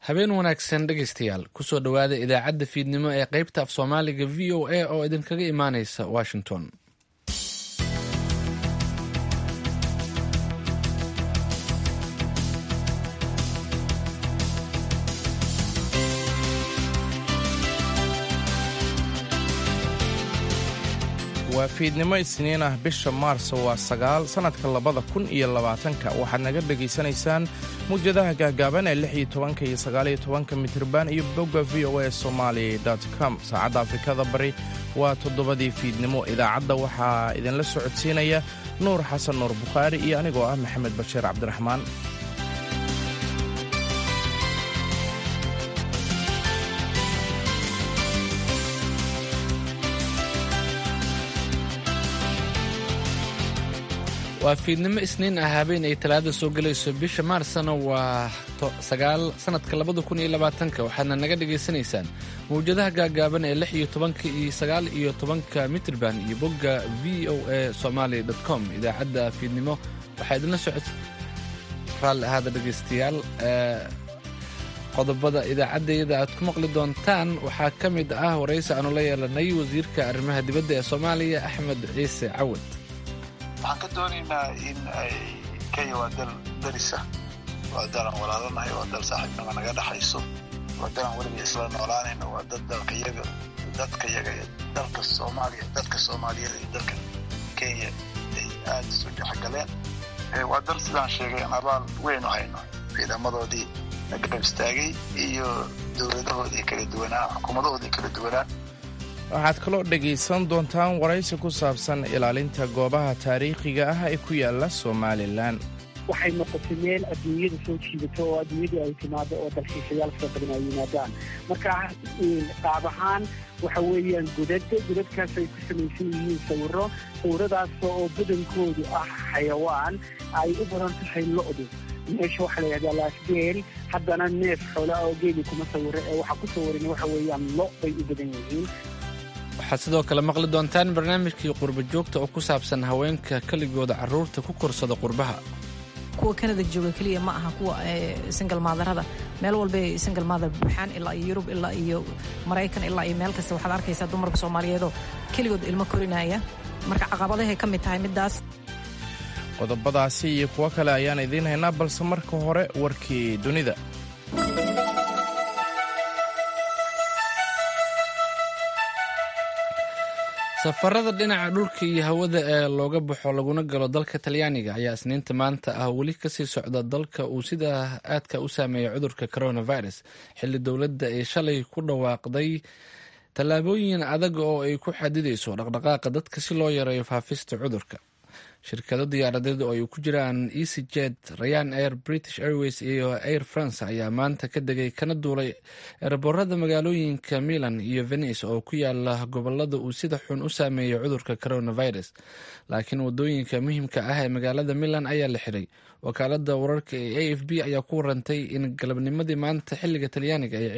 habeen wanaagsan dhegaystayaal kusoo dhowaada idaacadda fiidnimo ee qaybta af soomaaliga v o a oo idinkaga imaanaysa washington waa fiidnimo isniin ah bisha maarso waa sagaal sannadka labada kun iyo labaatanka waxaad naga dhegaysanaysaan mawjadaha gaagaaban ee lix iyo tobanka iyo sagaaliyo tobanka mitriban iyo bogga v o a somali com saacadda afrikada bari waa toddobadii fiidnimo idaacadda waxaa idinla socodsiinaya nuur xasan nuur bukhaari iyo anigoo ah maxamed bashiir cabdiraxmaan waa fiidnimo isniin ah habeen ay talaada soo gelayso bisha maarsna waa sagaal sannadka labada kun iyo labaatanka waxaadna naga dhagaysanaysaan mawjadaha gaagaaban ee lix iyo tobanka iyo sagaal iyo tobanka mitrban iyo bogga v o a somaali com idaacadda fiidnimo waxaa idinla socod raalli ahaada dhegaystayaal qodobada idaacaddayada aad ku maqli doontaan waxaa ka mid ah waraysi aanu la yeelanay wasiirka arrimaha dibadda ee soomaaliya axmed ciise cawad waxaan ka doonaynaa in ay kenya waa dal darisa waa dalan walaalanahay waa dal saaxiibnima naga dhexayso waa dalan weliba isla noolaanayno waa dad dalkayaga dadka yaga dalka soomaaliya dadka soomaaliyeed iyo dalka kenya ay aada isu dhexgaleen waa dal sidaan sheegay aan abaal weyn u hayno ciidamadoodii nagarab istaagay iyo dowladahoodii kala duwanaa xukuumadahoodii kala duwanaa waxaad kaloo dhegaysan doontaan waraysi ku saabsan ilaalinta goobaha taariikhiga ah ee ku yaala somalilan waxay noqotay meel adduunyada soo jiidato oo adduunyadii ay timaado oo dalxiisayaal fara badan ay yimaadaan marka qaab ahaan waxa weeyaan godad godadkaas ay ku samaysan yihiin sawiro sawiradaas oo badankoodu ah xayawaan ay u badan tahay lo-du meesha waxaa la yidhahdaa laasgeel haddana neef xoolaa oo geeli kuma sawiro ee waxaa ku sawiran waxa weeyaan lo bay u badan yihiin waxaad sidoo kale maqli doontaan barnaamijkii qurba joogta oo ku saabsan haweenka keligooda carruurta ku korsada qurbaha kuwa kanada jooga keliya ma aha kuwa singal maadarada meel walba singal maadar buuxaan ilaa iyo yurub ilaa iyo maraykan ilaa iyo meel kasta waxaad arkaysaa dumarka soomaaliyeedoo keligood ilmo korinaya marka caqabadahay ka mid tahay middaas qodobadaasi iyo kuwo kale ayaan idiin haynaa balse marka hore warkii dunida safarada dhinaca dhulka iyo hawada ee looga baxo laguna galo dalka talyaaniga ayaa isniinta maanta ah weli kasii socda dalka uu sida aadka u saameeya cudurka coronavirus xilli dowladda ay shalay ku dhawaaqday tallaabooyin adag oo ay ku xadidayso dhaqdhaqaaqa dadka si loo yareeyo faafista cudurka shirkado diyaaradeed oo ay ku jiraan easy jet rayan air british airways iyo air france ayaa maanta ka degay kana duulay eeraboorada magaalooyinka milan iyo venice oo ku yaala gobolada uu sida xun u saameeyay cudurka coronavirus laakiin wadooyinka muhiimka ah ee magaalada milan ayaa la xiray wakaalada wararka ee a f b ayaa ku warantay in galabnimadii maanta xiliga talyaaniga ay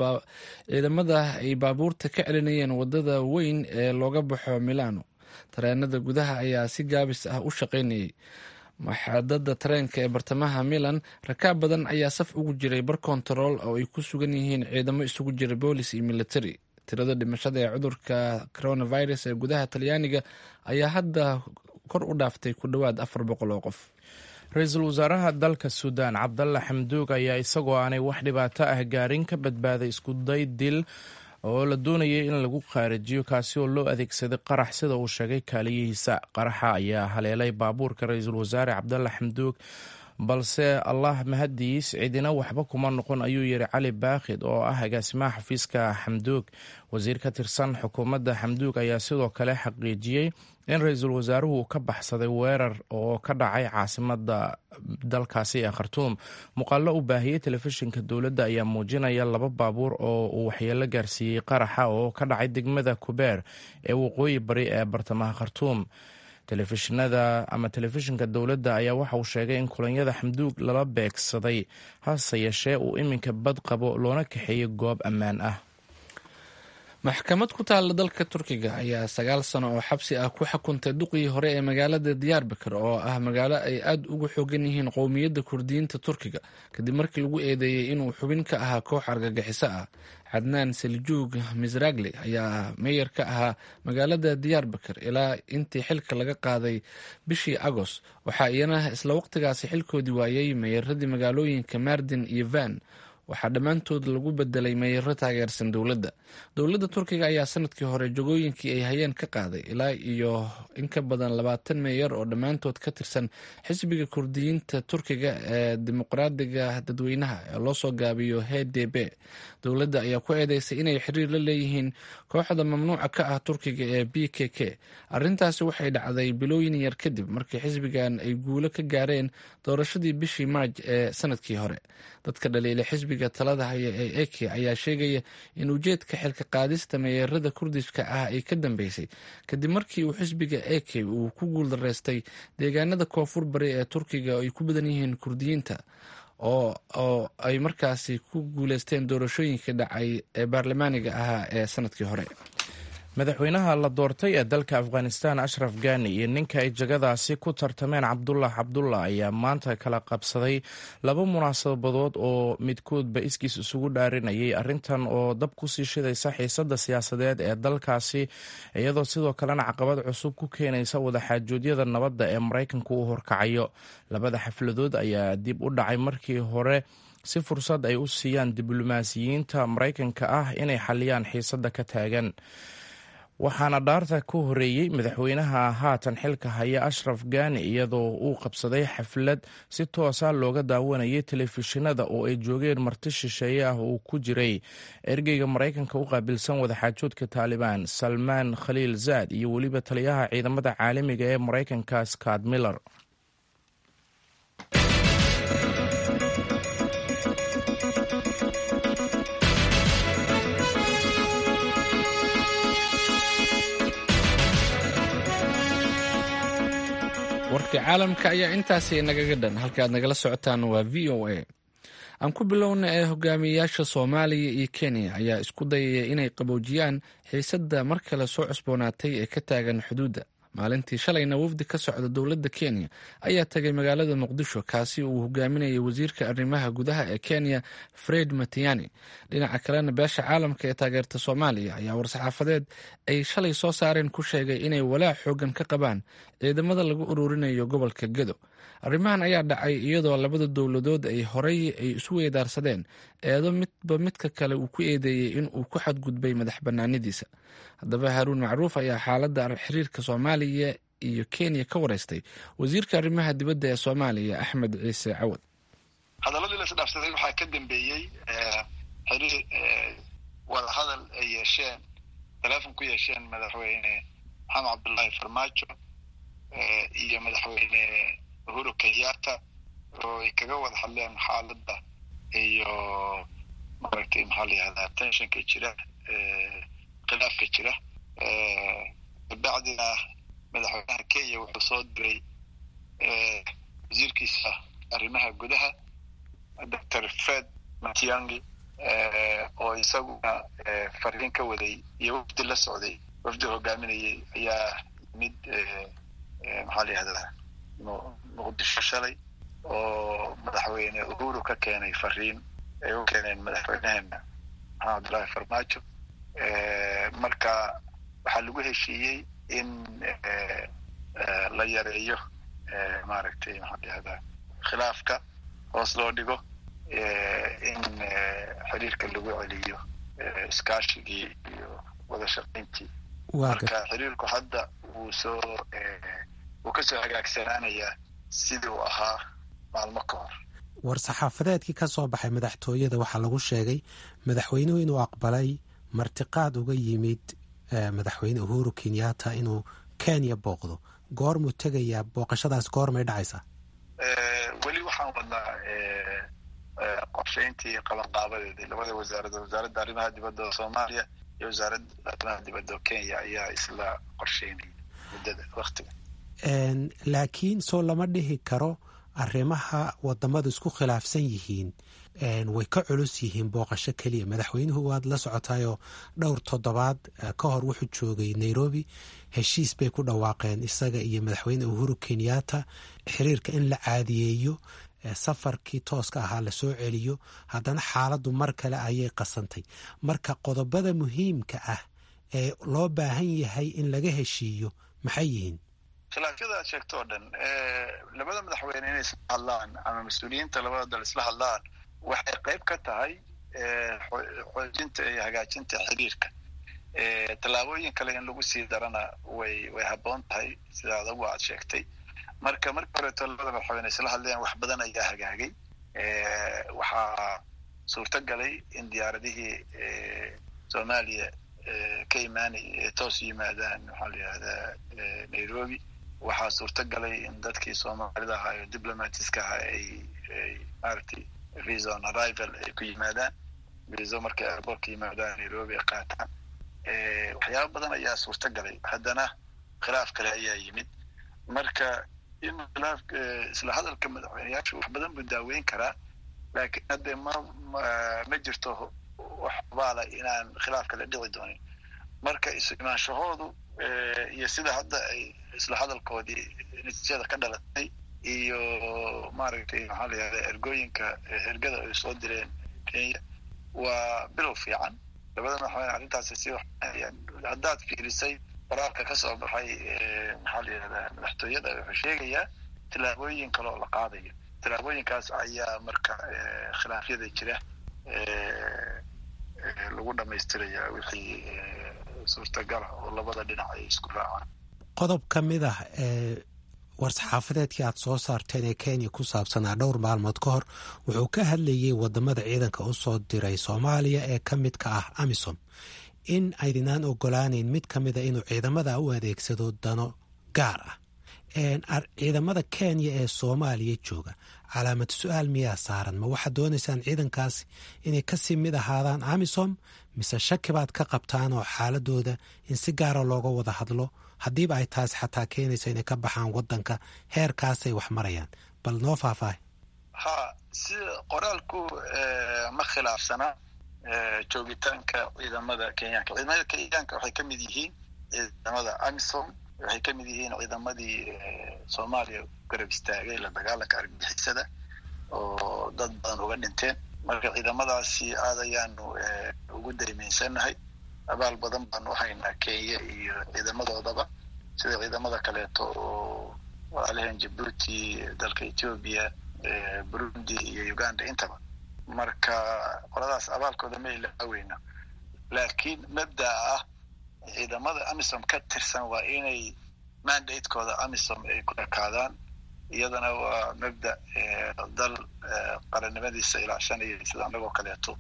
ciidamada ay baabuurta ka celinayeen wadada weyn ee looga baxo milano tareenada gudaha ayaa si gaabis ah u shaqaynayay maxadada tareenka ee bartamaha milan rakaab badan ayaa saf ugu jiray bar kontarool oo ay ku sugan yihiin ciidamo isugu jira boolis iyo military tirada dhimashada ee cudurka coronavirus ee gudaha talyaaniga ayaa hadda kor u dhaaftay ku dhowaad afar boqol oo qof ra-iisul wasaaraha dalka suudaan cabdalla xamduug ayaa isagoo aanay wax dhibaato ah gaarin ka badbaaday iskuday dil oo la doonayay in lagu qaarijiyo kaasi oo loo adeegsaday qarax sida uu sheegay kaaliyihiisa qaraxa ayaa haleelay baabuurka ra-iisul wasaare cabdalla xamduug balse allah mahadiis cidina waxba kuma noqon ayuu yidhi cali baakhid oo ah agaasimaha xafiiska xamduug wasiir ka tirsan xukuumadda xamduug ayaa sidoo kale xaqiijiyey in ra-iisul wasaaruhu ka baxsaday weerar oo ka dhacay caasimada dalkaasi ee khartuum muuqaallo u baahiyey telefishinka dowladda ayaa muujinaya laba baabuur oo uu waxyeelo gaarsiiyey qaraxa oo ka dhacay degmada kubeer ee waqooyi bari ee bartamaha khartuum telefishinada ama telefishinka dowladda ayaa waxa uu sheegay in kulanyada xamduug lala beegsaday hase yeeshee uu iminka bad qabo loona kaxeeyey goob ammaan ah maxkamad ku taalla dalka turkiga ayaa sagaal sano oo xabsi ah ku xukuntay duqii hore ee magaalada diyaarbakar oo ah magaalo ay aada ugu xoogan yihiin qowmiyadda kurdiyiinta turkiga kadib markii lagu eedeeyey inuu xubin ka ahaa koox argagixiso ah cadnaan seljuug misragli ayaa meeyar ka ahaa magaalada diyaarbakar ilaa intii xilka laga qaaday bishii agoost waxaa iyana isla waqtigaasi xilkoodii waayey meeyaradii magaalooyinka mardin iyo van waxaa dhammaantood lagu bedelay meeyaro taageersan dowladda dowladda turkiga ayaa sanadkii hore jogooyinkii ay hayeen ka qaaday ilaa iyo in ka badan labaatan meeyar oo dhammaantood ka tirsan xisbiga kurdiyiinta turkiga ee dimuqraadiga dadweynaha ee loo soo gaabiyo h d b dowladda ayaa ku eedeysay inay xiriir la leeyihiin kooxda mamnuuca ka ah turkiga ee b k k arrintaasi waxay dhacday bilooyin yar kadib markii xisbigan ay guulo ka gaareen doorashadii bishii maaj ee sanadkii hore dadka dhaliila xisbiga talada haya ee eke ayaa sheegaya in ujeedka xilka qaadista meeyarada kurdishka ah ay ka dambeysay kadib markii uu xisbiga eke uu ku guuldareystay deegaanada koonfur bari ee turkiga oo ay ku badan yihiin kurdiyiinta oo oo ay markaasi ku guuleysteen doorashooyinkii dhacay ee baarlamaaniga ahaa ee sanadkii hore madaxweynaha la doortay ee dalka afghanistan ashraf gani iyo ninka ay jagadaasi ku tartameen cabdullah cabdullah ayaa maanta kala qabsaday laba munaasabadood oo midkoodba iskiis isugu dhaarinayay arrintan oo dab kusii shidaysa xiisada siyaasadeed ee dalkaasi iyadoo sidoo kalena caqabad cusub ku keenaysa wadaxaajoodyada nabadda ee maraykanku u horkacayo labada xafladood ayaa dib u dhacay markii hore si fursad ay u siiyaan diblomaasiyiinta maraykanka ah inay xaliyaan xiisada ka taagan waxaana dhaarta ku horeeyey madaxweynaha haatan xilka haya ashraf gani iyadoo uu qabsaday xaflad si toosa looga daawanayay telefishinada oo ay joogeen marti shisheeye ah uu ku jiray ergeyga maraykanka u qaabilsan wadaxaajoodka taalibaan salmaan khaliil zaad iyo weliba taliyaha ciidamada caalamiga ee maraykanka scott miller warkii caalamka ayaa intaasi nagaga dhan halkaaad nagala socotaan waa v o a aan ku bilowna ee hogaamiyeyaasha soomaaliya iyo kenya ayaa isku dayaya inay qaboojiyaan xiisadda mar kale soo cusboonaatay ee ka taagan xuduudda maalintii shalayna wafdi ka socda dowladda kenya ayaa tagay magaalada muqdisho kaasi uu hogaaminayay wasiirka arrimaha gudaha ee kenya fred matiani dhinaca kalena beesha caalamka ee taageerta soomaaliya ayaa war-saxaafadeed ay shalay soo saareen ku sheegay inay walaac xoogan ka qabaan ciidamada lagu ururinayo gobolka gedo arrimahan ayaa dhacay iyadoo labada dowladood ay horey ay isu weydaarsadeen eedo midba midka kale uu ku eedeeyey in uu ku xadgudbay madax banaanidiisa haddaba haaruun macruuf ayaa xaaladda xiriirka soomaaliya iyo kenya ka wareystay wasiirka arrimaha dibadda ee soomaaliya axmed ciise cawad hadaladii la isdhaafsaday waxaa ka dambeeyey xiriir wadahadal ay yeesheen teleefon ku yeesheen madaxweyne maxamed cabdullaahi farmaajo iyo madaxweyne uhuru kenyatta oo ay kaga wada hadleen xaaladda iyo maaragtay maxaa la yihahdaa tensionka jira khilaafka jira kabacdina madaxweynaha kenya wuxuu soo diray wasiirkiisa arrimaha gudaha doctor fred matiangi oo isaguna fariin ka waday iyo wafdi la socday wafdi hogaaminayay ayaa mid maxaa la yihahdaa muqdisho shalay oo madaxweyne uhuru ka keenay fariin ay u keeneen madaxweyneheena maxamed cabdullaahi farmaajo marka waxaa lagu heshiiyey in la yareeyo maaragtay maxaa layihahdaa khilaafka hoos loo dhigo in xiriirka lagu celiyo iskaashigii iyo wada shaqayntii marka xiriirku hadda wuu soo wuu kasoo hagaagsanaanayaa sidii uu ahaa maalmo ka hor war-saxaafadeedkii ka soo baxay madaxtooyada waxaa lagu sheegay madaxweynuhu inuu aqbalay martiqaad uga yimid madaxweyne uhuru kenyatta inuu kenya booqdo goormuu tegayaa booqashadaas goormay dhacaysaa weli waxaan wadnaa qorshayntii qabanqaabadeedii labada wasaaradood wasaaradda arrimaha dibadda oo soomaaliya iyo wasaaradda arrimaha dibadda oo kenya ayaa isla qorsheynaya muddada waktiga laakiin soo lama dhihi karo arrimaha wadamadu isku khilaafsan yihiin way ka culus yihiin booqasho keliya madaxweynuhu waad la socotayoo dhowr toddobaad ka hor wuxuu joogay nairobi heshiis bay ku dhawaaqeen isaga iyo madaxweyne uhuru kenyatta xiriirka in la caadiyeeyo safarkii tooska ahaa lasoo celiyo haddana xaaladdu mar kale ayay qasantay marka qodobada muhiimka ah ee loo baahan yahay in laga heshiiyo maxay yihiin khilaafyada aad sheegto oo dhan labada madaxweyne inay isla hadlaan ama mas-uuliyiinta labada dal isla hadlaan waxay qayb ka tahay xoojinta iyo hagaajinta xiriirka tallaabooyin kale in lagu sii darana way way habboon tahay sida adagu aad sheegtay marka markii horeeto labada madaxweyne isla hadleen wax badan ayaa hagaagay waxaa suurto galay in diyaaradihii soomaaliya ka imaanay ee toos yimaadaan maxaa la yihahdaa nairobi waxaa suurto galay in dadkii soomaalida ahaa oo diplomatiska ahaa ay ay maaragtay visa on arrival ay ku yimaadaan viso markay airbortka yimaadaan nairobi ay qaataan waxyaaba badan ayaa suurto galay haddana khilaaf kale ayaa yimid marka in khilaaf isla hadalka madaxweyneyaashu wax badan buu daaweyn karaa laakiin hadde ma ma jirto wax baala inaan khilaaf kale dhici doonin marka isu imaanshahoodu iyo sida hadda ay isla hadalkoodii natiijada ka dhalatay iyo maaragtay maxaa la yihahda ergooyinka ergada ay soo direen kenya waa bilow fiican labada madaxweyne arrintaasi si haddaad fiirisay qoraalka ka soo baxay maxaa la yihahdaa madaxtooyada wuxuu sheegayaa tillaabooyin kale oo la qaadayo tillaabooyinkaas ayaa marka khilaafyada jira lagu dhamaystiraya wixii suurtagala oo labada dhinac ay isku raacaan qodob ka mid ah ee war-saxaafadeedkii aad soo saarteen ee kenya ku saabsanaa dhowr maalmood ka hor wuxuu ka hadlayey wadamada ciidanka u soo diray soomaaliya ee ka midka ah amisom in aydinaan ogolaaneyn mid ka mida inuu ciidamada u adeegsado dano gaar ah ciidamada kenya ee soomaaliya jooga calaamad su-aal miyaa saaran ma waxaad doonaysaan ciidankaasi inay kasii mid ahaadaan amisom mise shaki baad ka qabtaan oo xaaladooda in si gaara looga wada hadlo haddiiba ay taasi xataa keenayso inay ka baxaan wadanka heerkaasay wax marayaan bal noo faahfaahay ha si qoraalku ma khilaafsana joogitaanka ciidamada kenyaanka ciidamada kenyaanka waxay ka mid yihiin ciidamada amisom waxay ka mid yihiin ciidamadii soomaaliya garab istaagay la dagaalanka argagixisada oo dad badan uga dhinteen marka ciidamadaasi aad ayaanu ugu daymaynsanahay abaal badan baanu haynaa kenya iyo ciidamadoodaba sida ciidamada kaleeto oo walaalahan jabuuti dalka ethoobia burundi iyo uganda intaba marka qoladaas abaalkooda ma ilaaweyno laakiin mabdaa ah ciidamada amisom ka tirsan waa inay mandatekooda amisom ay ku ekaadaan iyadana waa mabda dal qarannimadiisa ilaashanaya sida anagoo kaleeto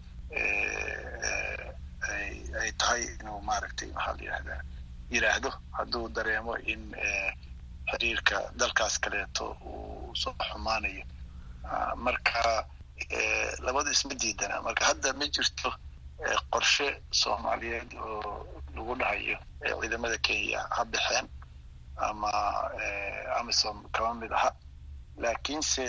ay tahay inuu maaragtay maxaa la yihahdaa yidhaahdo hadduu dareemo in xiriirka dalkaas kaleeto uu soo xumaanayo marka labadu isma diidana marka hadda ma jirto qorshe soomaaliyeed oo lagu dhahayo ciidamada kenya ha baxeen ama amisom kama mid aha laakiinse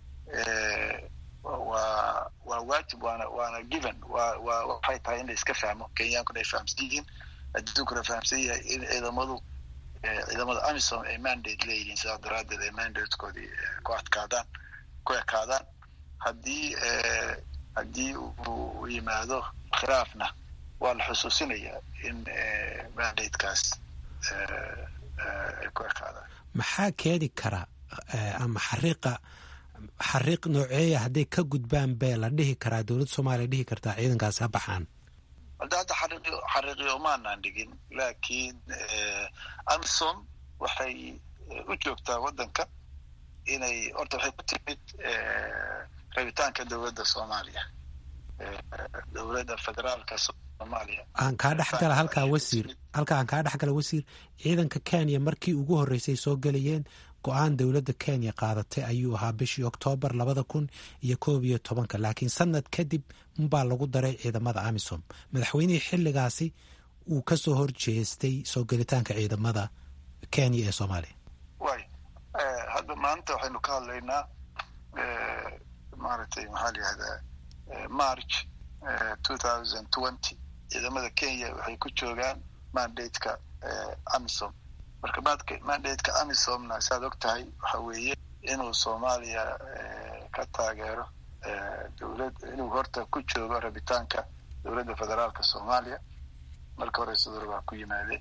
waa waa waajib waana waana given wa wa waxay tahay in la iska fahmo kenyaankuna ay fahamsan yihiin adduunkuna fahamsan yahay in ciidamadu ciidamada amisom ay mandate leeyihiin sidaa daraaddeed ay mandatekoodii ku adkaadaan ku ekaadaan haddii haddii uu yimaado khilaafna waa la xusuusinayaa in mandatekaas ay ku ekaadaan maxaa keeni kara ama xariiqa xariiq nooceeya hadday ka gudbaan bee la dhihi karaa dowladda soomaaliya dhihi kartaa ciidankaasi ha baxaan hadda hadda xariiqi xariiqiyo umaanaan dhigin laakiin amisom waxay u joogtaa waddanka inay horta waxay ku timid rabitaanka dowladda soomaaliya dowladda federaalka soomaaliya aan kaa dhexgala halkaa wasiir halkaa aan kaa dhexgala wasiir ciidanka kenya markii ugu horreysay soo gelayeen go-aan dowladda kenya qaadatay ayuu ahaa bishii oktoobar labada kun iyo koob iyo tobanka laakiin sanad kadib unbaa lagu daray ciidamada amisom madaxweynihii xilligaasi uu ka soo horjeestay soo gelitaanka ciidamada kenya ee soomaaliya way hadda maanta waxaynu ka hadlaynaa maaragtay maxaa la yihahdaa march two thousand twenty ciidamada kenya waxay ku joogaan mandateka amisom marka mandateka amisomna saad og tahay waxa weeye inuu soomaaliya ka taageero dowlad inuu horta ku joogo rabitaanka dowladda federaalka soomaaliya marka hore sidor baa ku yimaadeen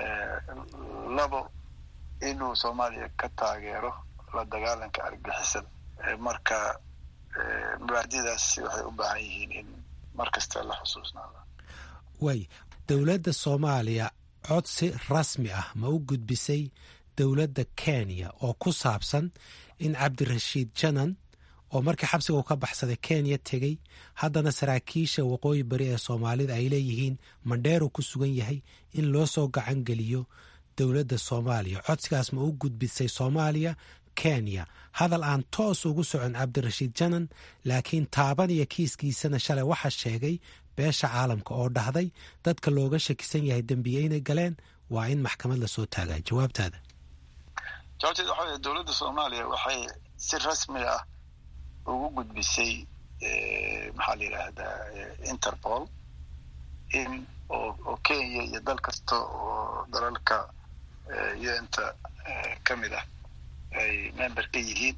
labo inuu soomaaliya ka taageero la dagaalanka argixisada marka mubaadidaas waxay u baahan yihiin in mar kasta la xusuusnaado waay dowladda soomaaliya codsi rasmi ah ma u gudbisay dowladda kenya oo ku saabsan in cabdirashiid janan oo markii xabsiga uu ka baxsaday kenya tegey haddana saraakiisha waqooyi bari ee soomaalida ay leeyihiin mandheeru ku sugan yahay in loo soo gacan geliyo dowladda soomaaliya codsigaas ma u gudbisay soomaaliya kenya hadal aan toos ugu socon cabdirashiid janan laakiin taaban iyo kiiskiisana shalay waxaa sheegay beesha caalamka oo dhahday dadka looga shakisan yahay dembiye inay galeen waa in maxkamad lasoo taagaa jawaabtaada jawaabteed waxa wey dowladda soomaaliya waxay si rasmi ah ugu gudbisay maxaa la yidhaahdaa interpol in oo kenya iyo dal kasta oo dalalka un-ta ka mid ah ay member ka yihiin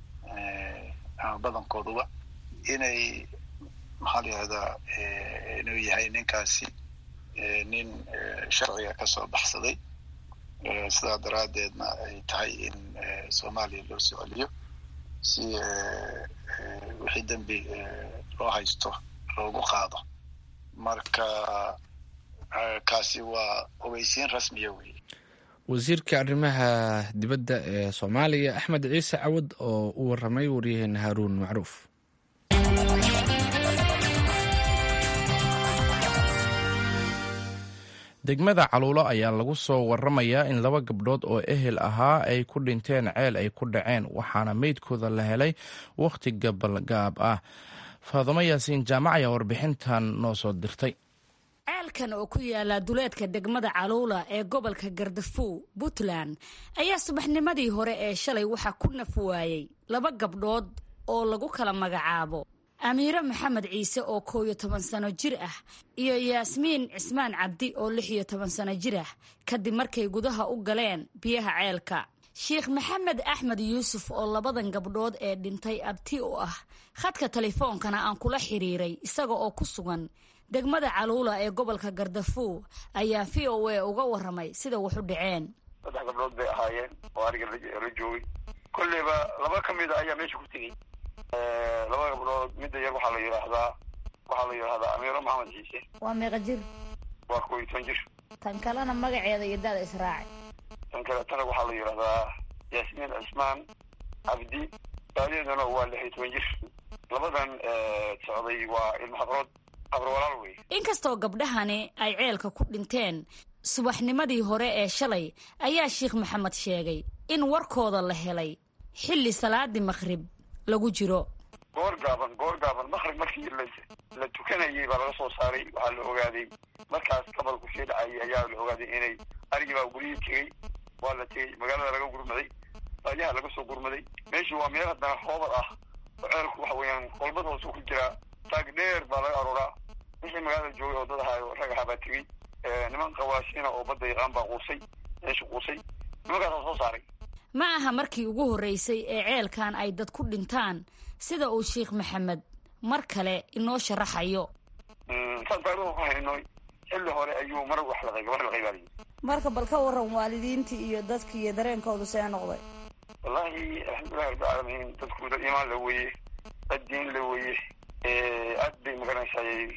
ama badankooduba inay maxaa la yihahdaa inuu yahay ninkaasi nin sharciga kasoo baxsaday sidaa daraaddeedna ay tahay in soomaaliya loo soo celiyo si wixii dembi loo haysto loogu qaado marka kaasi waa ogeysiin rasmiya wey wasiirka arrimaha dibadda ee soomaaliya axmed ciise cawad oo u waramay waryaheena haaruun macruuf degmada caluulo ayaa lagu soo waramayaa in laba gabdhood oo ehel ahaa ay ku dhinteen ceel ay ku dhaceen waxaana meydkooda la helay wakhti gabalgaab ah faadamo yaasiin jaamac ayaa warbixintan noo soo dirtay ceelkan oo ku yaala duleedka degmada caluula ee gobolka gardafuw puntland ayaa subaxnimadii hore ee shalay waxaa ku naf waayey laba gabdhood oo lagu kala magacaabo amiire maxamed ciise oo koow iyo toban sano jir ah iyo yaasmiin cismaan cabdi oo lix iyo toban sano jir ah kadib markay gudaha u galeen biyaha ceelka sheikh maxamed axmed yuusuf oo labadan gabdhood ee dhintay abti u ah khadka telefoonkana aan kula xiriiray isaga oo ku sugan degmada caluula ee gobolka gardafuw ayaa v o a uga waramay sida wax u dhaceen saddex gabdhood bay ahaayeen oo ariga la joogay kolleyba laba ka mid a ayaa meesha ku tegey laba gabdhood midda yar waxaa la yidhaahdaa waxaa la yidhahdaa amiiro maxamed ciise waa meeqa jir waa koob iyo toban jir tan kalena magaceeda iyo dada israaci tan kaletana waxaa la yidhahdaa yaasmiin cismaan cabdi daadeeduna waa lix iyo toban jir labadan socday waa ilmo habrood habro walaal wey inkastoo gabdhahani ay ceelka ku dhinteen subaxnimadii hore ee shalay ayaa sheikh maxamed sheegay in warkooda la helay xilli salaadii maqhrib lagu jiro goor gaaban goor gaaban maqrib markii la tukanayay baa laga soo saaray waxaa la ogaaday markaas gabalku sii dhacayay ayaa la ogaaday inay arigii baa guryihii tegey waa la tegey magaalada laga gurmaday baadiyaha laga soo gurmaday meeshii waa meel haddana hoobad ah oo ceelku waxa weeyaan qolbad hoose ku jiraa taag dheer baa laga arooraa wixii magaalada joogay oo dad ahaa rag ahaa baa tegey niman qawaasiina oo badda yaqaan baa quusay meesha quusay nimankaasaa soo saaray ma aha markii ugu horreysay ee ceelkan ay dad ku dhintaan sida uu sheikh maxamed mar kale inoo sharaxayo saan taariikhu ku hayno xilli hore ayuu mar wax laqay gabar laqay baa layidhi marka bal ka waran waalidiintii iyo dadkii iyo dareenkoodu see noqday wallaahi alxamdulillahi rabbilcaalamiin dadku dad iimaan la weeye dad diin la weeye aad bay magaranaysaay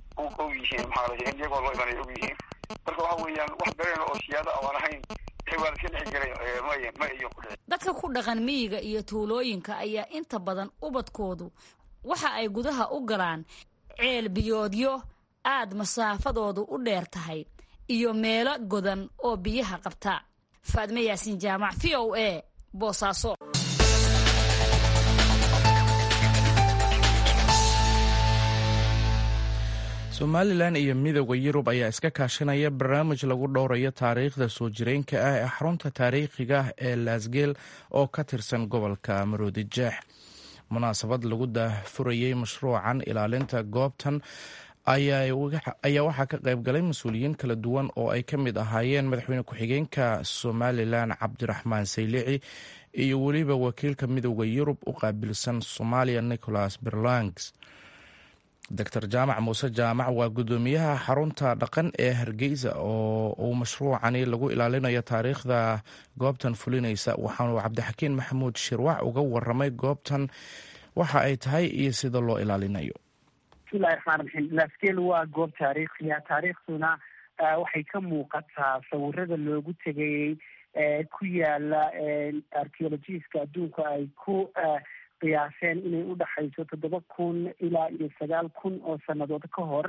og yihiin maxaa la in iyagoo loo imanay og yihiin marka waxa weeyaan wax dareena oo siyaado aan ahayn waa iska dhex jiray ma iyo ku dhici dadka ku dhaqan miyiga iyo tuulooyinka ayaa inta badan ubadkoodu waxa ay gudaha u galaan ceel biyoodyo aad masaafadoodu u dheer tahay iyo meelo godan oo biyaha qabta faadme yaasiin jaamac v o a boosaaso somalilan iyo midooda yurub ayaa iska kaashanaya barnaamij lagu dhowrayo taariikhda soo jireenka ah ee xarunta taariikhiga ah ee laasgeel oo ka tirsan gobolka maroodijeex munaasabad lagu daahfurayey mashruucan ilaalinta goobtan ayaa waxaa ka qayb galay mas-uuliyiin kala duwan oo ay ka mid ahaayeen madaxweyne ku-xigeenka somalilan cabdiraxmaan saylici iyo weliba wakiilka midooda yurub u qaabilsan soomaaliya nicholas berlangs doctor jaamac muuse jaamac waa guddoomiyaha xarunta dhaqan ee hargeysa oo uu mashruucani lagu ilaalinayo taariikhda goobtan fulinaysa waxaanu cabdixakiin maxamuud shirwac uga waramay goobtan waxa ay tahay iyo sida loo ilaalinayo bismillahi raxmaan raxiim laskeel waa goob taariikhiya taariikhduna waxay ka muuqataa sawirada loogu tegayey ku yaala archeologiska adduunka ay ku qiyaaseen inay udhaxayso toddoba kun ilaa iyo sagaal kun oo sanadood ka hor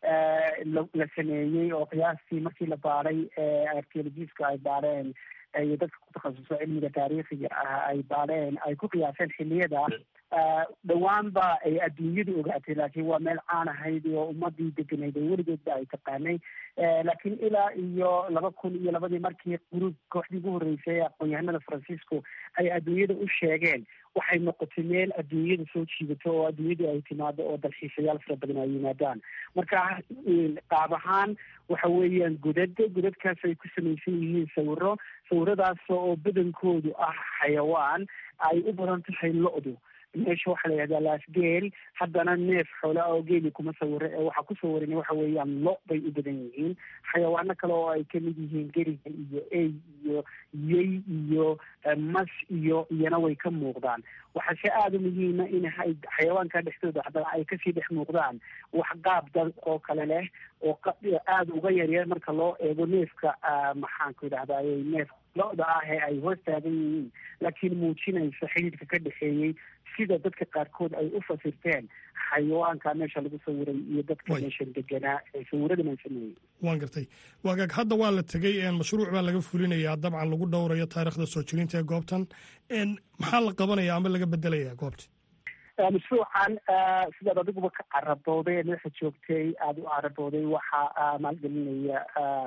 la sameeyey oo qiyaastii markii la baaray archeologiska ay baareen iyo dadka ku takhasuso cilmiga taariikhiga ah ay baareen ay ku qiyaaseen xiliyada dhawaanba ay adduunyadu ogaatay laakiin waa meel caan ahayd oo ummadii deganayd oo weligeedba ay taqaanay laakiin ilaa iyo laba kun iyo labadii markii gruub kooxdii ugu horreysay ee aqoon-yahanada francisco ay adduunyada u sheegeen waxay noqotay meel adduunyada soo jiidato oo adduunyadu ay timaado oo dalxiisayaal fara badan ay yimaadaan marka qaab ahaan waxa weeyaan godad godadkaas ay ku samaysan yihiin sawiro sawiradaas oo badankoodu ah xayawaan ay u badan tahay lo-du meesha waxaa la yihahdaa laasgeel haddana neef xoola oo geeli kuma sawiro ee waxaa ku sawiran waxa weeyaan lo bay u badan yihiin xayawaano kale oo ay kamid yihiin geriga iyo ey iyo yey iyo mas iyo iyana way ka muuqdaan waxaase aada u muhiima in xayawaanka dhexdooda haddana ay kasii dhex muuqdaan wax qaab dad oo kale leh oo aada uga yaryar marka loo eego neefka maxaanku idhahdaa neef lo-da ah ee ay hoos taagan yihiin laakiin muujinaysa xidhiidhka ka dhexeeyey sida dadka qaarkood ay u fasirteen xayawaanka meesha lagu sawiray iyo dadka meeshan deganaa ee sawiradan ay sameeyey waan gartay waagaag hadda waa la tegey mashruuc baa laga fulinayaa dabcan lagu dhowrayo taariikhda soo jirinta ee goobtan maxaa la qabanaya ama laga bedelaya goobta mashruucan sidaad adiguba ka carabooday ee meesha joogtay aada u carabooday waxaa maalgelinaya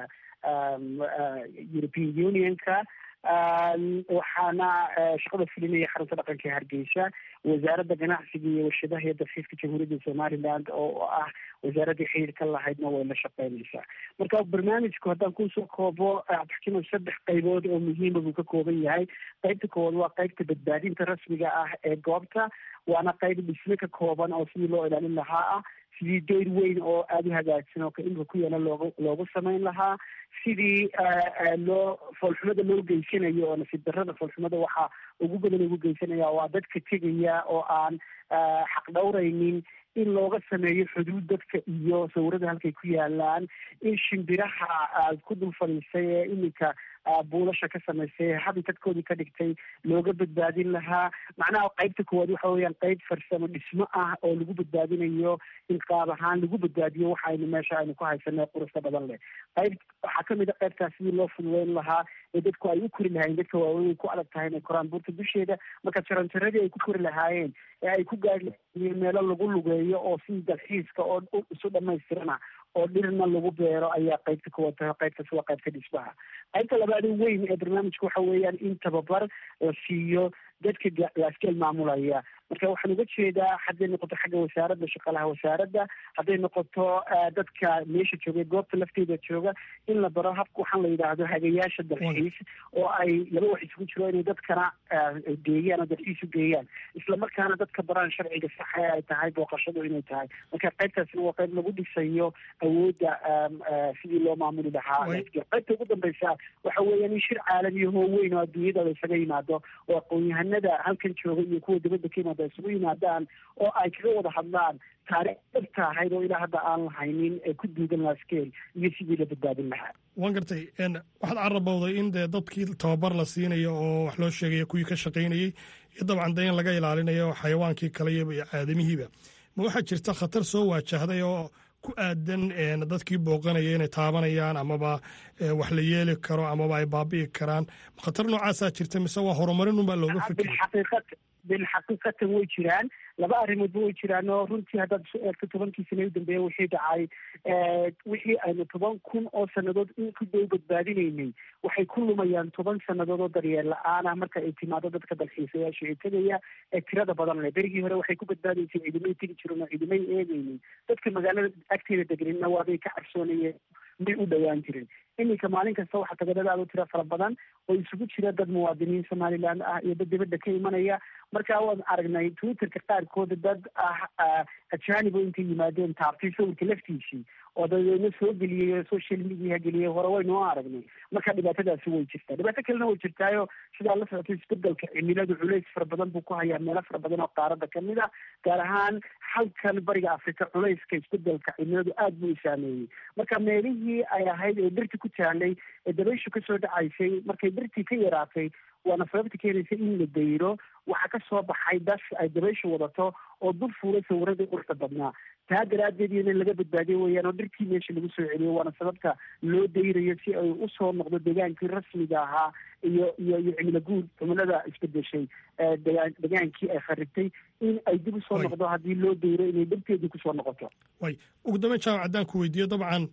european unionka waxaana shaqada fulinaya xarunta dhaqanka ee hargeysa wasaaradda ganacsiga iyo warshadaha iyo dalxiiska jamhuuriyadda somaliland oo ah wasaaradii xiriir ka lahaydna way la shaqeynaysaa marka barnaamijku haddaan kusoo koobo taxkiima saddex qaybood oo muhiima buu ka kooban yahay qaybta koowaad waa qaybta badbaadinta rasmiga ah ee goobta waana qayb dhisme ka kooban oo sidii loo ilaalin lahaa ah sidii deyr weyn oo aada u hagaagsan oo kaimka ku yaala loogu loogu samayn lahaa sidii loo foolxumada loo geysanayo oo nasiib darrada foolxumada waxaa ugu badan ugu geysanaya waa dadka tegaya oo aan xaq dhowraynin in looga sameeyo xuduud dadka iyo sawirada halkay ku yaalaan in shimbiraha ku dul fadhiisay ee iminka buulasha ka samaysay habitadkoodii ka dhigtay looga badbaadin lahaa macnaha qaybta koowaad waxa weeyaan qayb farsamo dhismo ah oo lagu badbaadinayo in qaab ahaan lagu badbaadiyo waxa aynu meesha aynu ku haysanay qurusta badan leh qayb waxaa kamid a qaybtaas sidii loo fududeyn lahaa ee dadku ay u kori lahaayeen dadka waaweyn ku adag tahay inay koraan buurta dusheeda marka jaranjaradii ay ku kori lahaayeen ee ay ku gaari lahaayeen meelo lagu lugeeyo oo sidii dalxiiska oo isu dhamaystirana oo dhirna lagu beero ayaa qaybta kuwa tahay qaybtaas waa qaybta dhismaha qaybta labaad weyn ee barnaamijka waxa weeyaan in tababar la siiyo dadka laaskeel maamulaya marka waxaan uga jeedaa hadday noqoto xagga wasaaradda shaqalaha wasaaradda hadday noqoto dadka meesha jooga goobta lafteeda jooga in la baro habka waxaan la yidhaahdo hagayaasha dalxiis oo ay laba wax isugu jiro inay dadkana geeyaan oo dalxiis u geeyaan islamarkaana dadka baraan sharciga saxa ee ay tahay booqashadu inay tahay marka qaybtaasna waa qayb lagu dhisayo awoodda sidii loo maamuli lahaa qaybta ugu dambeysa waxa weeyaan in shir caalamiya hoo weyn oo adduunyada la isaga yimaado oo aqoon-yahanada halkan jooga iyo kuwa dibadda ka yimaada isugu yimaadaan oo ay kaga wada hadlaan taariikh dhabta ahayd oo ilaa hadda aan lahaynin ee ku duugan laskeel iyo sidii la badbaadin lahaa waan gartay waxaad carabowday in dee dadkii tababar la siinayo oo wax loo sheegaya kuwii ka shaqaynayey iyo dabcan dee in laga ilaalinayo xayawaankii kale iyo aadamihiiba ma waxaa jirta khatar soo waajahday oo ku aadan dadkii booqanaya inay taabanayaan amaba wax la yeeli karo amaba ay baabi'i karaan khatar noocaasaa jirta mise waa horumarin unbaa looga fikiraya ben xaqiiqatan way jiraan laba arrimoodba way jiraan oo runtii haddaad isu eegto tobankii sane u dambeeya wixii dhacay wixii aynu toban kun oo sannadood in ku dhow badbaadinaynay waxay ku lumayaan toban sannadood oo daryeel la-aan ah marka ay timaado dadka dalxiisayaasha ee tegaya ee tirada badan leh berigii hore waxay ku badbaadaysay ciidamay tegi jiren oo ciidamay eegaynin dadka magaalada agteeda deganina waabay ka cabsoonayeen may u dhowaan jirin iminka maalin kasta waxaa tagadadaada u tira fara badan oo isugu jira dad muwaadiniin somaliland ah iyo dad dibadda ka imanaya marka waan aragnay twitterka qaarkooda dad ah ajaanibo intay yimaadeen taabtay sawirka laftiisii oo dabeedna soo geliyey social media geliyey hore waynoo aragnay marka dhibaatadaasi way jirtaa dhibaato kalena way jirtaayo sidaa la socotay isbedelka cimiladu culays fara badan buu ku hayaa meelo fara badan oo qaarada kamid a gaar ahaan halkan bariga africa culayska isbedelka cimiladu aada buu u saameeyey marka meelihii ay ahayd ee dhirti ku taalay ee dabayshu kasoo dhacaysay markay dhirtii ka yaraatay waana sababta keenaysa in la dayro waxaa ka soo baxay das ay dabayshu wadato oo dul fuulay sawiradii quruxda badnaa taa daraaddeed iyo in laga badbaadiyo weeyaan oo dhirtii meesha lagu soo celiyo waana sababta loo dayrayo si ay usoo noqdo degaankii rasmiga ahaa iyo iyo iyo cimilo guud cimilada isbedeshay degaan degaankii ay kharibtay in ay dib usoo noqdo haddii loo dayro inay dhirteedii kusoo noqoto way ugu dambeyn jaamac haddaan ku weydiiyo dabcan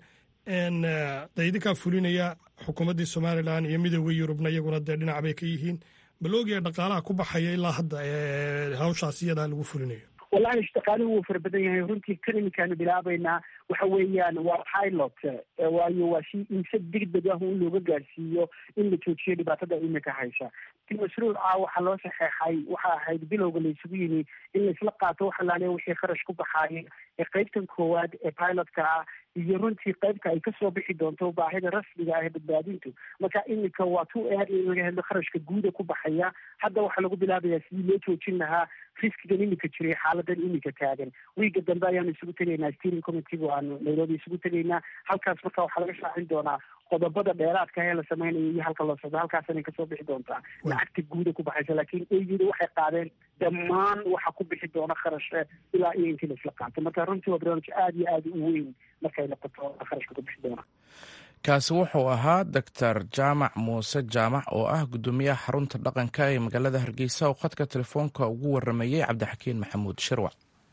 de idinkaa fulinaya xukuumaddii somalilan iyo midooda yurubna iyaguna dee dhinac bay ka yihiin bal oogaya dhaqaalaha ku baxaya ilaa hadda hawshaas iyadaa lagu fulinayo wallahi shaqaaluhu wuu fara badan yahay runtii kan iminkaanu bilaabaynaa waxa weeyaan waa pilot waayo waa si in si degdeg ah in looga gaarsiiyo in la joojiyo dhibaatada imika haysa mashruuca waxaa loo saxeexay waxa ahayd bilowga la isugu yimi in laisla qaato wax alaale wixii kharash ku baxaaya ee qaybtan koowaad ee pilotka ah iyo runtii qaybta ay kasoo bixi doonto baahida rasmiga ah ee badbaadintu marka iminka waa tu aad in laga hadlo kharashka guuda ku baxaya hadda waxaa lagu bilaabayaa sidii loo joojin lahaa riskigan iminka jiray xaaladan iminka taagan wiiga dambe ayaanu isugu tegaynaa steering committee aanu nairobi isugu tegaynaa halkaas marka waxaa laga shaacin doonaa qodobada dheeraadka ee la sameynayo iyo halka loo socdo halkaasana kasoo bixi doontaa lacagta guuda ku baxaysa laakiin eyida waxay qaadeen dhammaan waxa ku bixi doona kharashe ilaa iyo intii laisla qaato marka runtii waa barnaamij aada iyo aada u weyn markay noqoto kharashka ku bixi doona kaasi wuxuu ahaa doctor jaamac muuse jaamac oo ah guddoomiyaha xarunta dhaqanka ee magaalada hargeysa oo khadka telefoonka ugu waramayey cabdixakiin maxamuud shirwac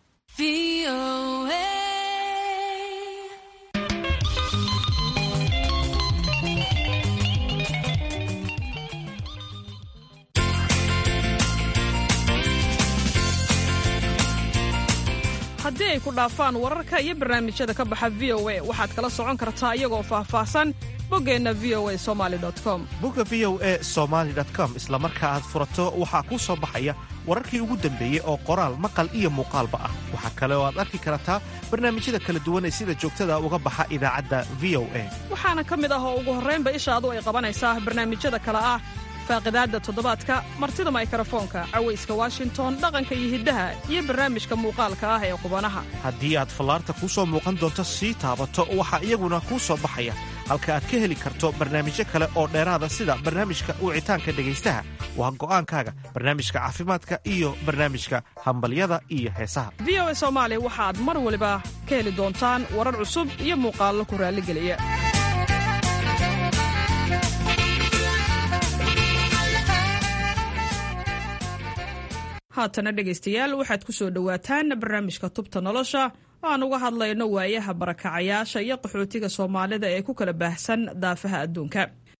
haddii ay ku dhaafaan wararka iyo barnaamijyada ka baxa v o a waxaad kala socon kartaa iyagoo faahfaahsan boggeenna v o a somali com bogga v o e somaali com isla marka aad furato waxaa kuu soo baxaya wararkii ugu dambeeyey oo qoraal maqal iyo muuqaalba ah waxaa kale oo aad arki kartaa barnaamijyada kala duwan ee sida joogtada uga baxa idaacadda v o a waxaana ka mid ah oo ugu horraynba ishaadu ay qabanaysaa barnaamijyada kale ah faaqidaadda toddobaadka martida maykarafoonka cawayska washington dhaqanka iyo hiddaha iyo barnaamijka muuqaalka ah ee qubanaha haddii aad fallaarta kuu soo muuqan doonto sii taabato waxaa iyaguna kuu soo baxaya halka aad ka heli karto barnaamijyo kale oo dheeraada sida barnaamijka wicitaanka dhegaystaha waa go'aankaaga barnaamijka caafimaadka iyo barnaamijka hambalyada iyo heesaha v o a soomaali waxaad mar waliba ka heli doontaan warar cusub iyo muuqaallo ku raalligeliya haatana dhegaystayaal waxaad ku soo dhowaataan barnaamijka tubta nolosha oo aan uga hadlayno waayaha barakacayaasha iyo qaxootiga soomaalida ee ku kala baahsan daafaha adduunka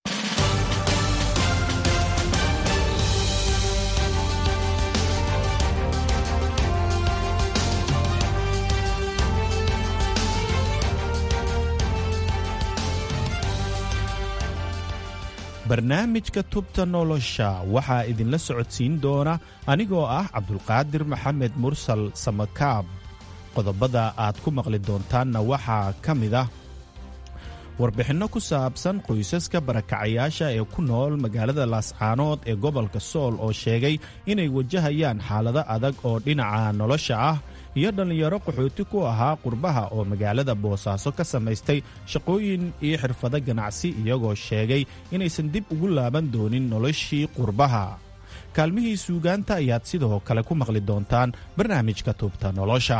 barnaamijka tubta nolosha waxaa idinla socodsiin doona anigoo ah cabdulqaadir maxamed mursal samakaab qodobada aad ku maqli doontaanna waxaa ka mid ah warbixinno ku saabsan qoysaska barakacayaasha ee ku nool magaalada laascaanood ee gobolka sool oo sheegay inay wajahayaan xaalado adag oo dhinaca nolosha ah iyo dhallinyaro qaxooti ku ahaa qurbaha oo magaalada boosaaso ka samaystay shaqooyin iyo xirfado ganacsi iyagoo sheegay inaysan dib ugu laaban doonin noloshii qurbaha kaalmihii suugaanta ayaad sidoo kale ku maqli doontaan barnaamijka tubta nolosha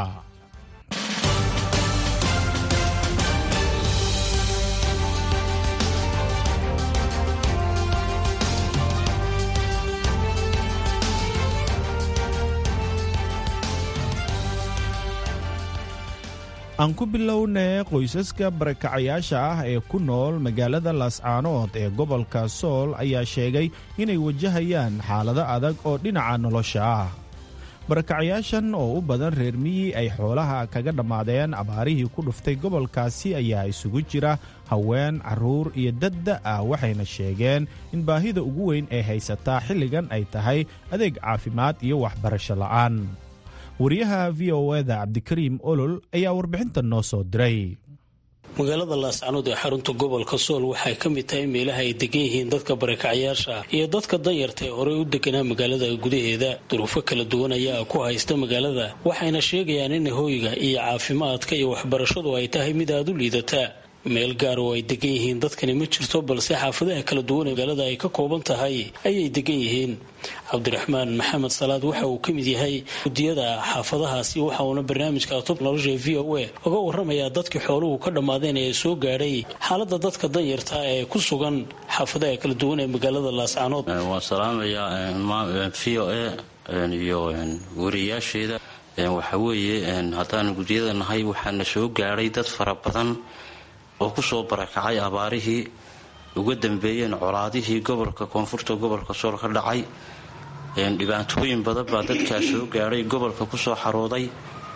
aan ku bilownay qoysaska barakacayaasha ah ee ku nool magaalada laascaanood ee gobolka sool ayaa sheegay inay wajahayaan xaalado adag oo dhinaca nolosha ah barakacayaashan oo u badan reer miyi ay xoolaha kaga dhammaadeen abaarihii ku dhuftay gobolkaasi ayaa isugu jira haween carruur iyo dadda ah waxayna sheegeen in baahida ugu weyn ee haysataa xilligan ay tahay adeeg caafimaad iyo waxbarasho la'aan wariyaha v o eda cabdikariim olol ayaa warbixinta noo soo diray magaalada laascanood ee xarunta gobolka sool waxay ka mid tahay meelaha ay degan yihiin dadka barakacyaasha iyo dadka danyarta ee horey u deganaa magaalada gudaheeda duruufo kala duwan ayaa ku haysta magaalada waxayna sheegayaan in hooyga iyo caafimaadka iyo waxbarashadu ay tahay mid aada u liidata meel gaar oo ay degan yihiin dadkani ma jirto balse xaafadaha kala duwan ee magaalada ay ka kooban tahay ayay degan yihiin cabdiraxmaan maxamed salaad waxa uu ka mid yahay gudiyada xaafadahaasi waxa uuna barnaamijka tub nolosha v o a uga waramayaa dadkii xooluhu ka dhammaadeen ee soo gaadhay xaalada dadka danyarta ee ku sugan xaafadaha kala duwan ee magaalada laascaanood waan salaamayaa v o a iyo wariyaasheeda waxa weeye haddaan gudiyada nahay waxaana soo gaadhay dad fara badan oo kusoo barakacay abaarihii uga dambeeyeen colaadihii gobolka koonfurta gobolka sool ka dhacay dhibaatooyin badan baa dadkaa soo gaadhay gobolka kusoo xarooday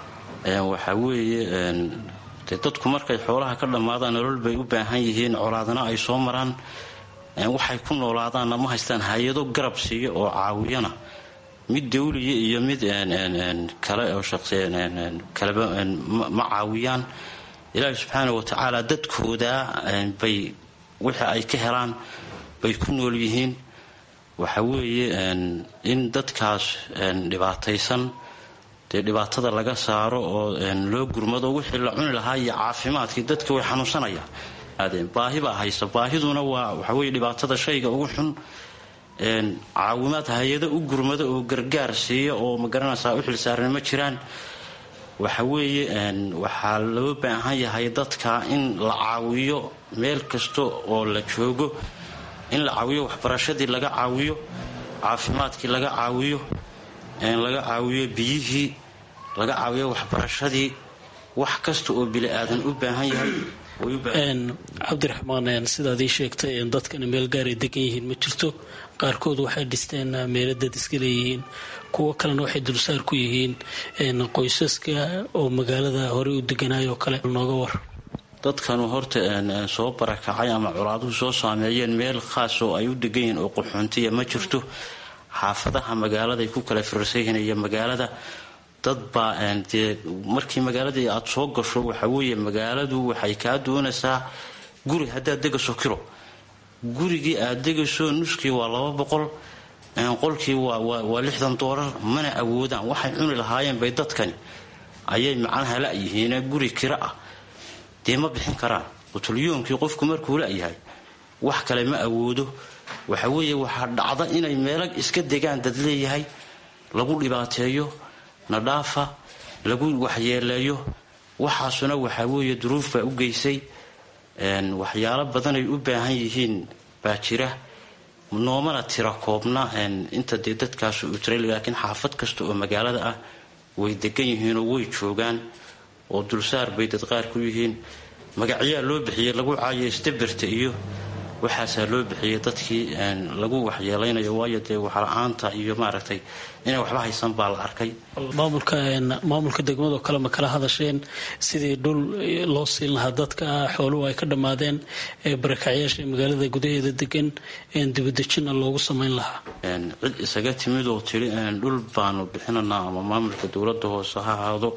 waxa weeye de dadku markay xoolaha ka dhammaadaan nolol bay u baahan yihiin colaadna ay soo maraan waxay ku noolaadaanna ma haystaan hay-ado garab siiya oo caawiyana mid dawliya iyo mid kale oo kaleba ma caawiyaan ilaahi subxaana wa tacaala dadkooda bay wixii ay ka helaan bay ku nool yihiin waxa weeye in dadkaas dhibaataysan dee dhibaatada laga saaro oo loo gurmado wixii la cuni lahaa iyo caafimaadkii dadka way xanuunsanayaan baahi baa haysta baahiduna waa waxaweye dhibaatada shayga ugu xun caawimaad hay-ado u gurmado oo gargaar siiya oo magaranaysaa u xilsaarna ma jiraan waxa weeye waxaa loo baahan yahay dadka in la caawiyo meel kasta oo la joogo in la caawiyo waxbarashadii laga caawiyo caafimaadkii laga caawiyo laga caawiyo biyihii laga caawiyo waxbarashadii wax kasta oo bili aadan u baahan yahay cabdiraxmaan sidaad ii sheegtay dadkani meel gaaray degan yihiin ma jirto qaarkood waxay dhisteen meelo dad iska leeyihiin kuwo kalena waxay dulsaar ku yihiin qoysaska oo magaalada horey u deganaayoo kale nooga war dadkanu horta soo barakacay ama colaaduhu soo saameeyeen meel khaas oo ay u degan yihiin oo qaxoontiya ma jirto xaafadaha magaaladay ku kala firarsan yihiin iyo magaalada dad baa dee markii magaaladii aad soo gasho waxa weeye magaaladu waxay kaa doonaysaa guri haddaad degaso kiro gurigii aad degayso nuskii waa laba boqol qolkii waa lixdan doolar mana awoodaan waxay cuni lahaayeen bay dadkani ayay macnaha la-yihiin guri kiro ah dee ma bixin karaan qutulyoonkii qofku markuu la-yahay wax kale ma awoodo waxa weeye waxaa dhacda inay meelo iska degaan dad leeyahay lagu dhibaateeyo nadhaafa lagu waxyeeleeyo waxaasuna waxaa weeye duruuf baa u geysay waxyaalo badanay u baahan yihiin baa jira noomana tira koobna inta dee dadkaasu u tiray laakiin xaafad kasta oo magaalada ah way degan yihiinoo way joogaan oo dulsaar bay dad qaar ku yihiin magacyaa loo bixiyey lagu caayo istabirta iyo waxaasaa loo bixiyey dadkii lagu waxyeelaynayo waayo dee waxla-aanta iyo maaragtay inay waxba haysan baa la arkay maamulka degmadoo kale ma kala hadasheen sidii dhul loo siin lahaa dadka xooluhu ay ka dhammaadeen ee barakacyaasha magaalada gudaheeda degan dibadejina loogu samayn lahaa cid isaga timid oo tiri dhul baanu bixinanaa ama maamulka dowlada hoose ha ahaado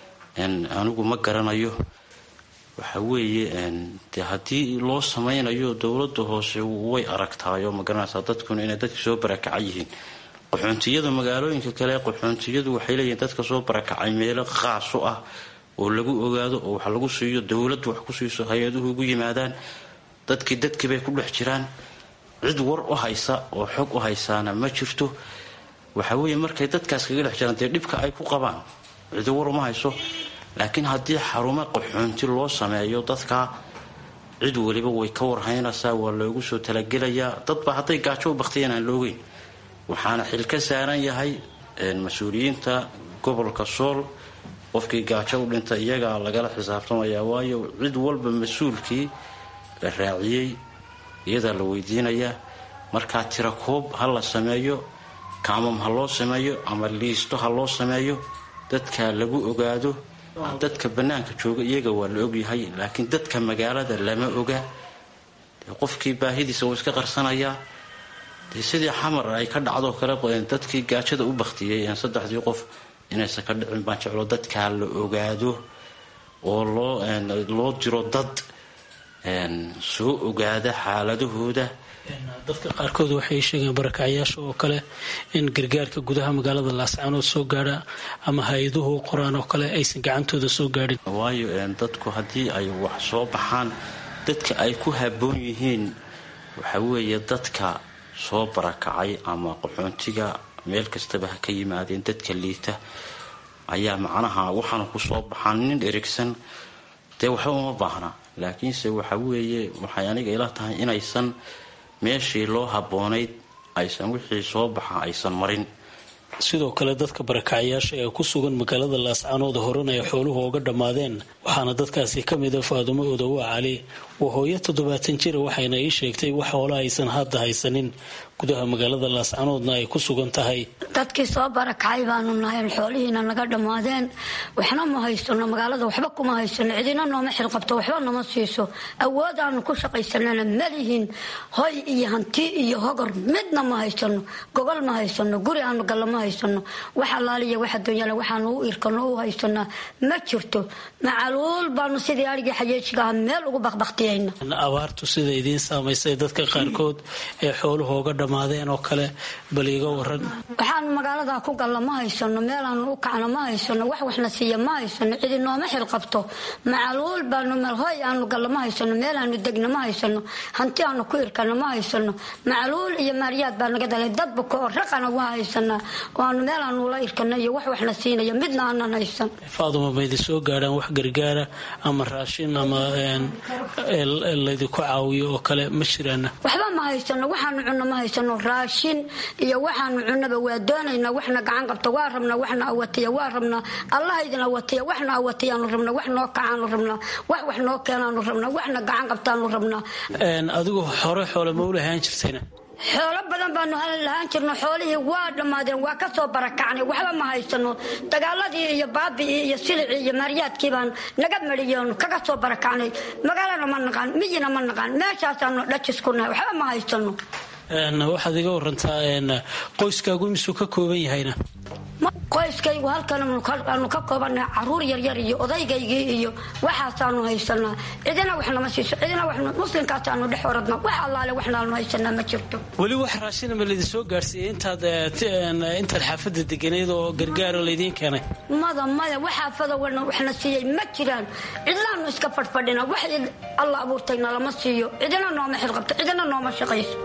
anigu ma garanayo waxa weeye de haddii loo samaynayo dowlada hoose way aragtaayo magaranaysaa dadkuna inay dadka soo barakaca yihiin qaxoontiyada magaalooyinka kale qaxoontiyadu waxay leeyihiin dadka soo barakacay meelo khaasu ah oo lagu ogaado oo wax lagu siiyo dowladdu wax ku siiso hay-aduhu ugu yimaadaan dadkii dadkii bay ku dhex jiraan cid war u haysa oo xog u haysaana ma jirto waxa weeye markay dadkaas kaga dhex jiraan dee dhibka ay ku qabaan cidi war uma hayso laakiin haddii xarumo qaxoonti loo sameeyo dadka cid weliba way ka warhaynaysaa waa loogu soo talagelayaa dadba hadday gaajo u baktiyeen aan loogeyn waxaana xil ka saaran yahay mas-uuliyiinta gobolka sool qofkii gaajo u dhintay iyagaa lagala xisaabtamaya waayo cid walba mas-uulkii la raaciyey iyadaa la weydiinayaa markaa tira koob ha la sameeyo kaamam ha loo sameeyo ama liisto ha loo sameeyo dadka lagu ogaado dadka bannaanka jooga iyaga waa la ogyahay laakiin dadka magaalada lama oga qofkii baahidiisa wuu iska qarsanayaa dee sidii xamar ay ka dhacdo kale dadkii gaajada u baktiyey saddexdii qof inaysan ka dhicin baan jeclo dadkaa la ogaado oo loo diro dad soo ogaada xaaladahooda dadka qaarkood waxay sheegeen barakacyaasha oo kale in gargaarka gudaha magaalada laascaanood soo gaadha ama hay-aduhu qoraan oo kale aysan gacantooda soo gaadhin waayo dadku haddii ay wax soo baxaan dadka ay ku haboon yihiin waxa weeye dadka soo barakacay ama qaxoontiga meel kastaba ha ka yimaadeen dadka liita ayaa macnaha waxaana ku soo baxaan nin erigsan dee waxba uma baahna laakiinse waxa weeye waxay aniga ila tahay inaysan meeshii loo habboonayd aysan wixii soo baxa aysan marin sidoo kale dadka barakacyaasha ee ku sugan magaalada laascaanood horena ay xooluhu oga dhammaadeen waxaana dadkaasi ka mida faadumo odowa cali waa hooyo toddobaatan jira waxayna ii sheegtay wax hoola aysan hadda haysanin gudaha magaalada laascaanoodna ay ku sugan tahay dadkii soo barakacay baanu nahayn xoolihiina naga dhammaadeen waxna ma haysano magaalada waxba kuma haysano cidina nooma xilqabto waxba nama siiso awood aanu ku shaqaysanana malihin hoy iyo hanti iyo hogor midna ma haysano gogol ma haysano guri aanu galla ma haysano wax allaaliya wax adduunyale waxaanu u irkano u haysanaa ma jirto macaluul baanu sidii arigii xayeejigaha meel ugu baqbaqtiyayna abaartu sida idiin saamaysay dadka qaarkood ee xooluhu oga dhammaadeen oo kale bal iiga waran waxaanu magaalada ku galla ma haysano meelaanu u kacna ma haysano wax waxna siiya ma haysano cidi nooma xilqabto macaluul baanu melhoy aanu galla ma haysano meelaanu degna ma haysano hanti aanu ku irkana ma haysano macaluul iyo maariyaad baa naga dalay dadba ko raqana waa haysanaa oo aanu meelaanu la irkana iyo wax waxna siinaya midna aanan haysan faaduma maydi soo gaadhaan wax gargaara ama raashin ama laydinku caawiyo oo kale ma jiraana waxba ma haysano waxaanu cunno ma haysano raashin iyo waxaanu cunnaba waa doonaynaa waxna gacan qabta waa rabnaa waxna awatiya waa rabnaa allaha idin awatiya waxna awatiyaanu rabnaa wax noo kacaanu rabnaa wax wax noo keenaanu rabnaa waxna gacan qabtaanu rabnaa adigu hore xoole ma u lahaan jirtayna xoolo badan baanu halin lahaan jirno xoolihii waa dhammaadeen waa ka soo barakacnay waxba ma haysano dagaaladii iyo baabi'ii iyo silicii iyo maariyaadkii baan naga mariyoon kaga soo barakacnay magaalana ma naqaan miyina ma naqaan meeshaasaanu dhajis ku nahay waxba ma haysano waxaad iga warantaa qoyskaagu misuu ka kooban yahayna qoyskaygu halkan aanu ka koobannahay caruur yaryar iyo odaygaygii iyo waxaasaanu haysanaa cidina wax nama siiso cidina muslimkaasaanu dhex oradna wax allaale waxnaanu haysanaa ma jirto weli wax raashina ma laydin soo gaarsiiyey intaad intaad xaafadda deganayd oo gargaaro laydiin keenay mada maya wax xaafada waxna siiyey ma jiraan cidlaanu iska fadhfadhina wax alla abuurtayna lama siiyo cidina nooma xilqabto cidina nooma shaqayso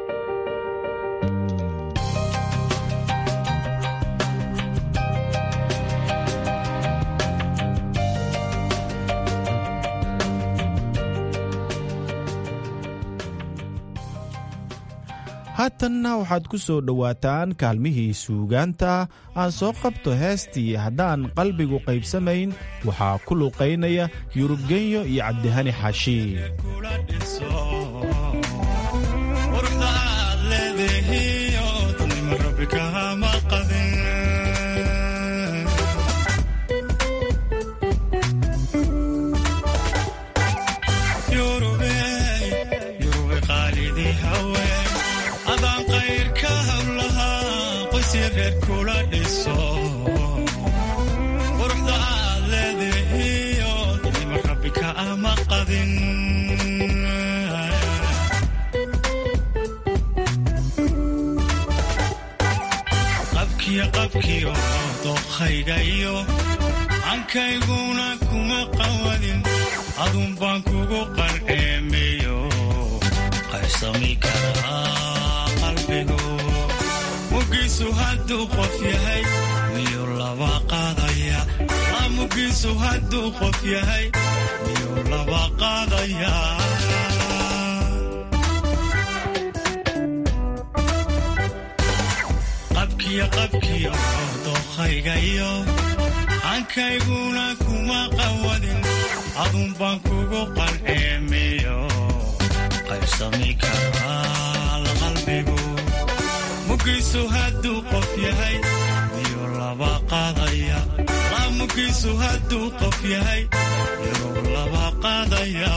haatanna waxaad ku soo dhowaataan kaalmihii suugaanta aan soo qabto heestii haddaan qalbigu qaybsamayn waxaa ku luuqaynaya yurubgenyo iyo cabdihani xaashi quruxda aad leedahiyo nima rabbika ama qadin qabkiyo qabkiyo dookhayga iyo cankayguna kuma qawadin adun baan kugu qalceemeyo qaybsami karaa qalbigu mugiisu hadduu qof yahay miyuu laba qaadaya mugiisu hadduu qof yahay miyuu laba qaadaya qabkiyo qabkiyo dookhayga iyo ankayguna kuma qawadin adun baan kugu qalceemiyo qaybsami karaa qalbigu mugiisu hadduu qof yahay miyuu laba qaadaya laa mugiisu hadduu qof yahay miyuu laba qaadaya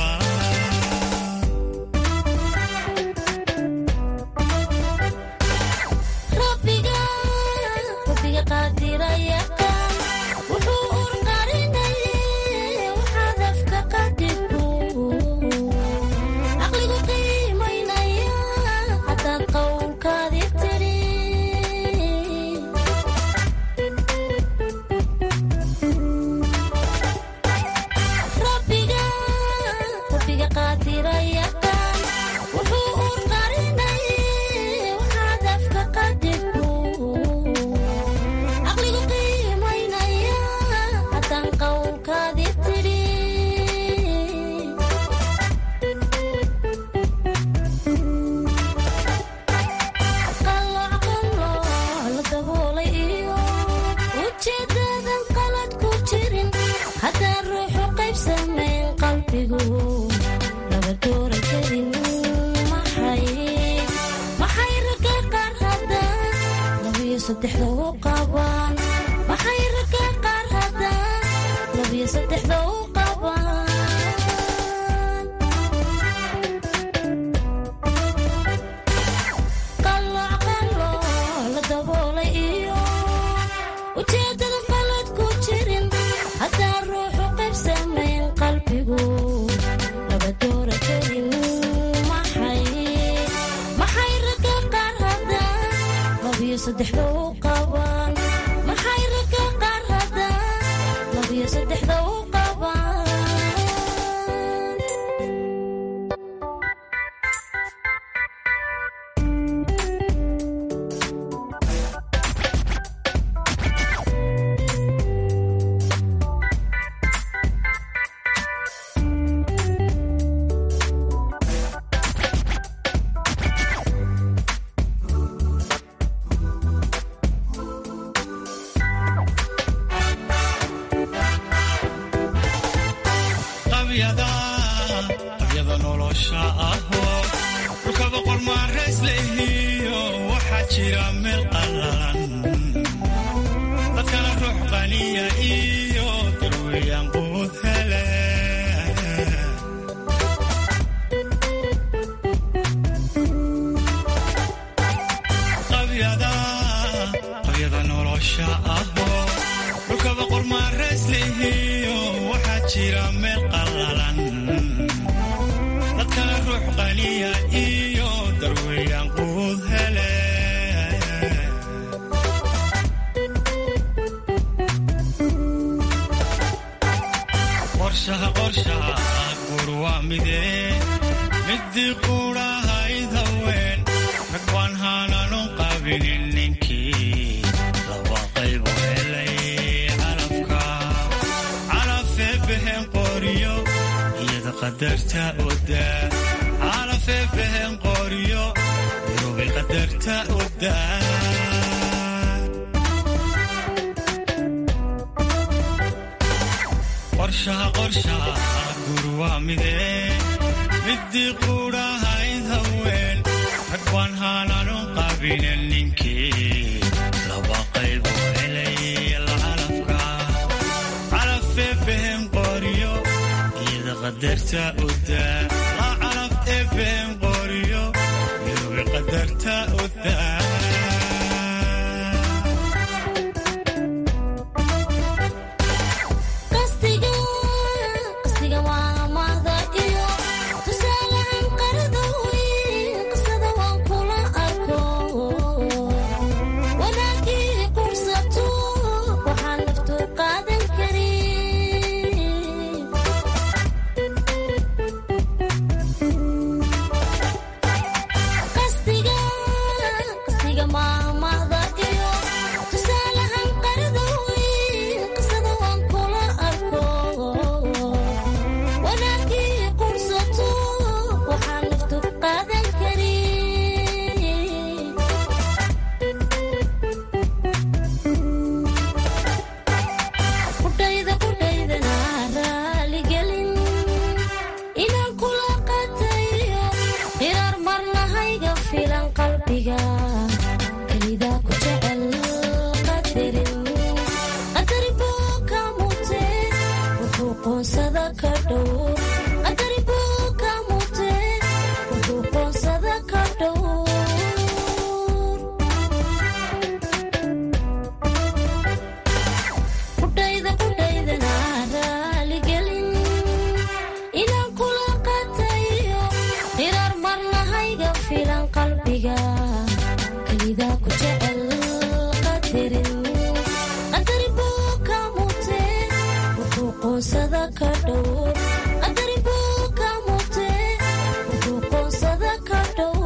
qalbiga ku jecel qadarin qadari buu ka mutee wuxuu qoonsada ka dhow qadari buu ka mutee wuxuu qoonsada ka dhow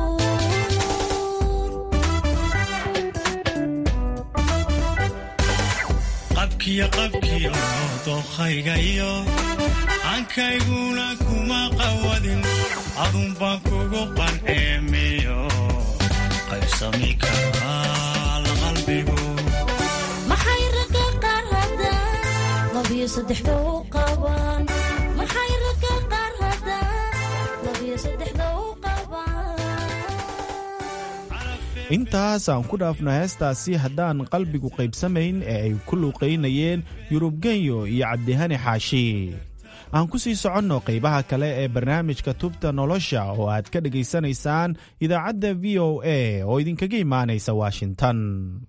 qabkiyo qabkiyo dookhaygayo aankayguna kuma qawadin adun baan kugu qanceemiyo qaybsami karaa qalbigu maxay ragga qaar haddaan labiyo saddexda u qabaan maxay ragga qaar haddaan labiyo saddexda u qabaan intaas aan ku dhaafno heestaasi haddaan qalbigu qaybsamayn ee ay ku luuqaynayeen yurub genyo iyo cabdihani xaashi aan ku sii soconno qaybaha kale ee barnaamijka tubta nolosha oo aad ka dhegaysanaysaan idaacadda v o a oo idinkaga imaanaysa washington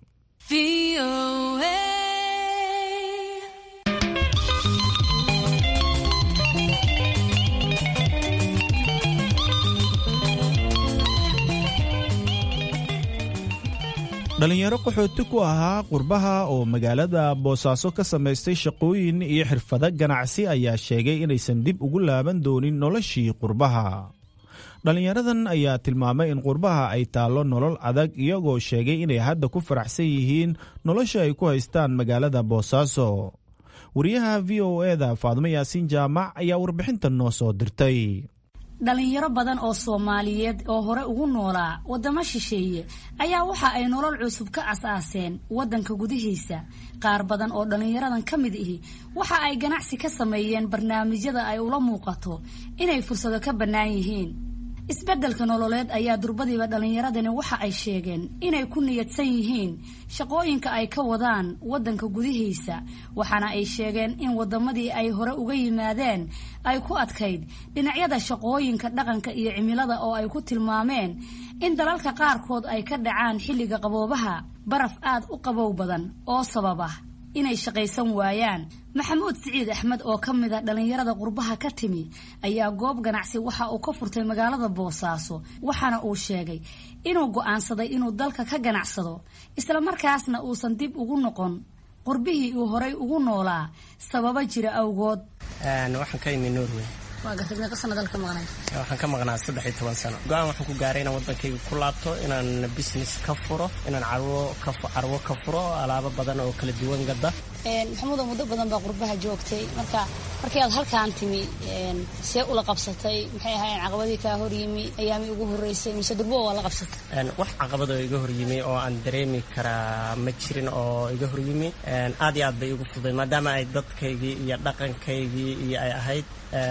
dhalinyaro qaxooti ku ahaa qurbaha oo magaalada boosaaso ka samaystay shaqooyin iyo xirfado ganacsi ayaa sheegay inaysan dib ugu laaban doonin noloshii qurbaha dhalinyaradan ayaa tilmaamay in qurbaha ay taallo nolol adag iyagoo sheegay inay hadda ku faraxsan yihiin nolosha ay ku haystaan magaalada boosaaso wariyaha v o eda faadmo yaasiin jaamac ayaa warbixintan noo soo dirtay dhalinyaro badan oo soomaaliyeed oo hore ugu noolaa waddamo shisheeye ayaa waxa ay nolol cusub ka as-aaseen waddanka gudihiisa qaar badan oo dhallinyaradan ka mid ihi waxa ay ganacsi ka sameeyeen barnaamijyada ay ula muuqato inay fursado ka bannaan yihiin isbeddelka nololeed ayaa durbadiiba dhallinyaradani waxa ay sheegeen inay ku niyadsan yihiin shaqooyinka ay ka wadaan waddanka gudihiisa waxaana ay sheegeen in waddamadii ay hore uga yimaadeen ay ku adkayd dhinacyada shaqooyinka dhaqanka iyo cimilada oo ay ku tilmaameen in dalalka qaarkood ay ka dhacaan xilliga qaboobaha baraf aad u qabow badan oo sababa inay shaqaysan waayaan maxamuud siciid axmed oo ka mid a dhallinyarada qurbaha ka timi ayaa goob ganacsi waxa uu ka furtay magaalada boosaaso waxaana uu sheegay inuu go'aansaday inuu dalka ka ganacsado islamarkaasna uusan dib ugu noqon qurbihii uu horay ugu noolaa sababo jira awgood waxaan ka imi norway waa gartay meeqa sana dalka maqnay waxaan ka maqnaa saddex iyo toban sano go-aan waxaan ku gaaray inaan waddankayga ku laabto inaan business ka furo inaan carwo ka carwo ka furo alaabo badan oo kala duwan gada maxamuudo muddo badan baa qurbaha joogtay marka markii aad halkaan timi see ula qabsatay maxay ahaayeen caqabadii kaa horyimi ayaamii ugu horreysay mise durbo waa la qabsatay wax caqabad oo iga horyimi oo aan dareemi karaa ma jirin oo iga horyimi aad iyo aad bay igu fuday maadaama ay dadkaygii iyo dhaqankaygii iyo ay ahayd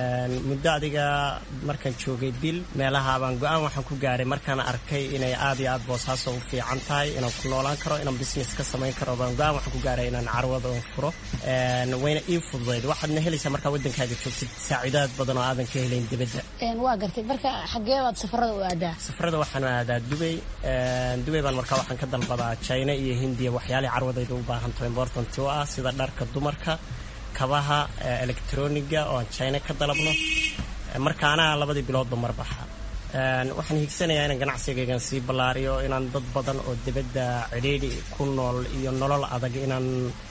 muddo adiga markaan joogay bil meelaha baan go-aan waxaan ku gaaray markaan arkay inay aad iyo aad boosaaso u fiican tahay inaan ku noolaan karo inaan business ka samayn karo baan go-aan waxaan ku gaaray inaan carwada oo furo wayna ii fududayd waxaadna helaysaa markaa waddankaaga joogtid saaciidaad badan oo aadan ka helayn dibadda waa gartay marka xagee baad safarada u aadaa safarada waxaan aadaa dubay dubay baan markaa waxaan ka dalbadaa china iyo hindiya waxyaalihii carwadayda u baahanto important u ah sida dharka dumarka kabaha electroniga oo aan china ka dalabno markaana labadii biloodba marbaxa waxaan higsanayaa inaan ganacsigaygan sii ballaariyo inaan dad badan oo dibadda cidhiidhi ku nool iyo nolol adag inaan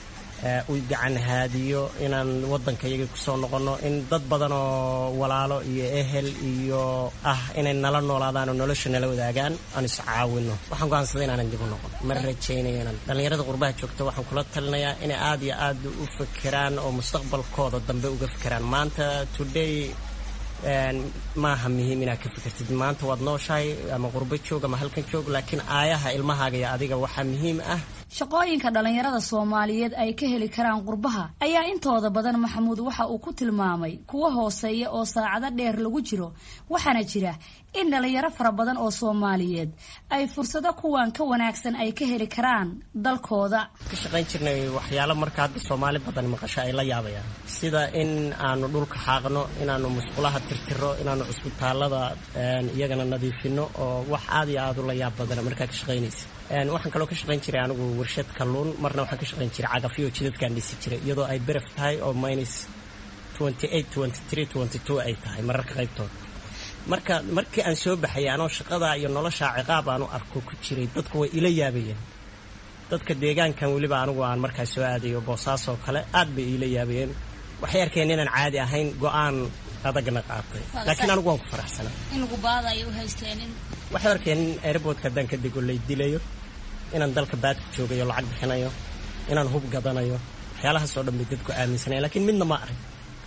u gacan haadiyo inaan waddankayaga kusoo noqonno in dad badan oo walaalo iyo ehel iyo ah inay nala noolaadaan oo nolosha nala wadaagaan aan is caawino waxaan go'aansaday inaanan dib u noqon ma rajaynayo inaan dhallinyarada qurbaha joogta waxaan kula talinayaa inay aad iyo aad u fekeraan oo mustaqbalkooda dambe uga fekeraan maanta today maaha muhiim inaad ka fikirtid maanta waad nooshahay ama qurbo joog ama halkan joog laakiin aayaha ilmahaaga iyo adiga waxaa muhiim ah shaqooyinka dhallinyarada soomaaliyeed ay ka heli karaan qurbaha ayaa intooda badan maxamuud waxa uu ku tilmaamay kuwa hooseeya oo saacado dheer lagu jiro waxaana jira in dhallinyaro fara badan oo soomaaliyeed ay fursado kuwan ka wanaagsan ay ka heli karaan dalkooda ka shaqayn jirnay waxyaalo marka hadda soomaali badan maqasho ay la yaabayaan sida in aanu dhulka xaaqno inaanu musqulaha tirtiro inaanu cusbitaalada iyagana nadiifino oo wax aad iyo aad u la yaab badana markaa ka shaqaynaysa waxaan kaloo ka shaqayn jiray anigu warshad kalluun marna waxaan ka shaqayn jiray cagafyo jidadkaan dhisi jiray iyadoo ay beraf tahay oo minus ay tahay mararka qaybtooda marka markii aan soo baxay anoo shaqadaa iyo noloshaa ciqaab aanu arko ku jiray dadku way ila yaabayeen dadka deegaankan weliba anigu aan markaas soo aadayo boosaasoo kale aad bay iila yaabayeen waxay arkeen inaan caadi ahayn go-aan adagna qaatay laakiin anigu waan ku faraxsanaa in lagu baadayo u haysteen in waxay arkeen in airboodka haddaan ka dego lay dilayo inaan dalka baadku joogayo lacag bixinayo inaan hub gadanayo waxyaalahaasoo dhan bay dadku aaminsanaya laakiin midna ma arag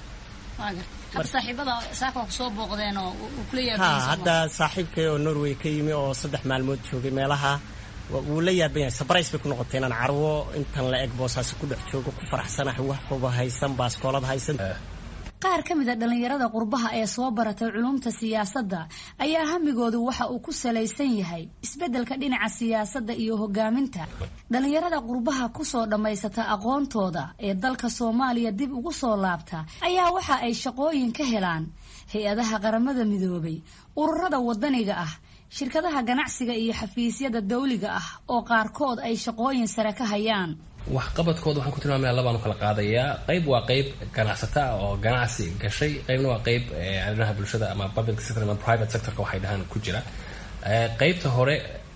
hadda saaxiibada saaka waa kusoo booqdeen oo uu kula ha yaabay hadda saaxiibkay oo norway ka yimi oo saddex maalmood joogay meelaha wa- wuu la yaaban yahay sabrays bay ku noqotay inaan carwo intan la eg boosaasi ku dhex joogo ku faraxsanahay wax huba haysan baaskoolad haysan qaar ka mid a dhallinyarada qurbaha ee soo baratay culumta siyaasadda ayaa hamigoodu waxa uu ku salaysan yahay isbeddelka dhinaca siyaasadda iyo hogaaminta dhallinyarada qurbaha kusoo dhammaysata aqoontooda ee dalka soomaaliya dib ugu soo laabta ayaa waxa ay shaqooyin ka helaan hay-adaha qaramada midoobay ururada wadaniga ah shirkadaha ganacsiga iyo xafiisyada dawliga ah oo qaarkood ay shaqooyin sare ka hayaan waxqabadkooda waxaan ku tilmaamaya labaan u kala qaadayaa qayb waa qayb ganacsata ah oo ganacsi gashay qaybna waa qayb eh, arrimaha bulshada ama public sector ama private sectorka waxay dhahaan ku jira Eh, qaybta hore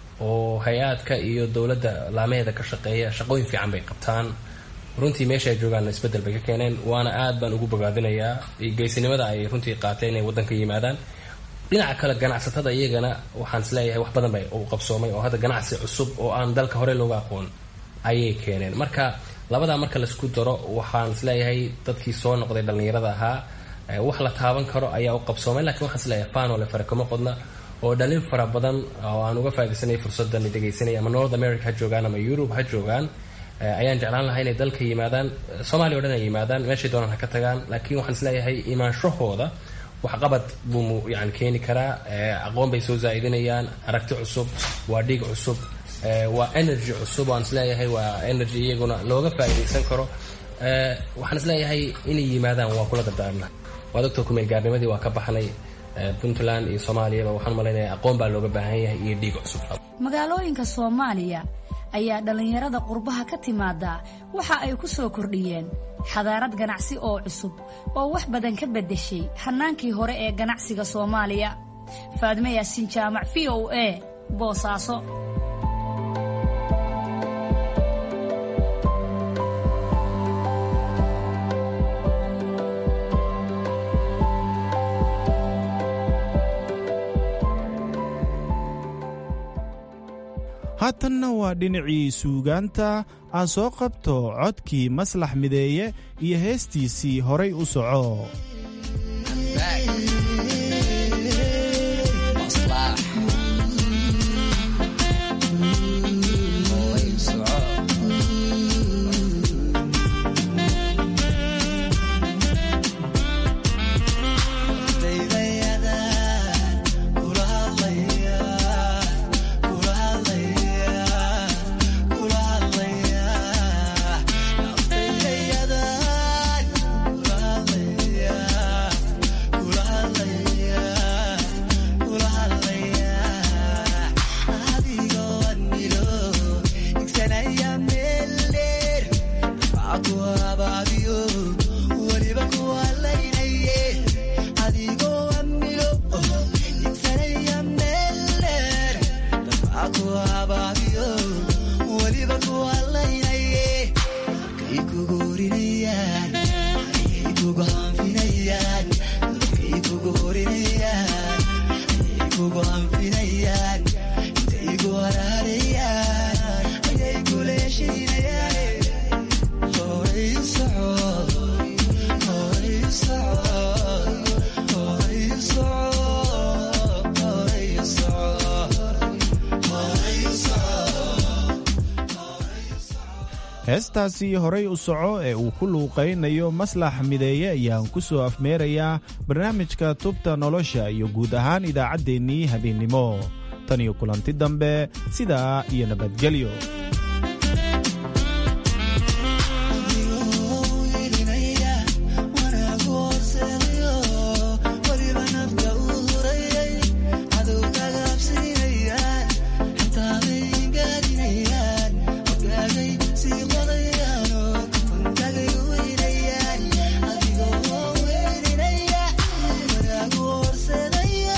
oo hay-aadka iyo dowladda laamaheeda ka shaqeeya shaqooyin fiican bay qabtaan runtii meesha ay joogaan isbedel bay ka keeneen waana aad baan ugu bogaadinayaa iyo geysinimada ay runtii qaateen inay waddanka yimaadaan dhinaca kale ganacsatada iyagana waxaan isleeyahay wax badan bay u qabsoomay oo hadda ganacsi cusub oo aan dalka hore looga aqoon ayay keeneen marka labadaa marka laisku daro waxaan isleeyahay dadkii soo noqday dhallinyarada ahaa eh, wax la taaban karo ayaa u qabsoomay lakiin waxaan isleeyahay fanole fare kama qodna oo dhalin fara badan oo aan uga faaidaysanay fursadan dhegaysanaya ama north america ha joogaan ama europe ha joogaan eh, ayaan jeclaan lahaa inay dalka yimaadaan soomaaliya o dhan ay yimaadaan meeshay doonaan ha ka tagaan laakiin waxaan isleeyahay imaanshahooda waxqabad buu mu- yani keeni karaa eh, aqoon bay soo zaa'idinayaan aragti cusub waa dhiig cusub eh, waa energy cusub waan isleeyahay waa energy iyaguna looga faa'iidaysan karo Eh, waxaan isleeyahay inay yimaadaan waa kula dardaarna waad ogtoo kumeel gaarnimadii waa ka baxnay eh, puntland iyo soomaaliyaba waxaan malaynaya aqoon baa looga baahan yahay iyo dhiig cusub magaalooyinka soomaaliya ayaa dhallinyarada qurbaha ka timaada waxa ay ku soo kordhiyeen xadaarad ganacsi oo cusub oo wax badan ka beddeshay hannaankii hore ee ganacsiga soomaaliya faadme yaasiin jaamac v o a boosaaso haatanna waa dhinacii suugaanta aan soo qabto codkii maslax mideeye iyo heestiisii horay u soco heestaasi horay u soco ee uu ku luuqaynayo maslax mideeye ayaan ku soo afmeerayaa barnaamijka tubta nolosha iyo guud ahaan idaacaddeenii habeennimo tan iyo kulanti dambe sidaa iyo nabadgelyo Yeah.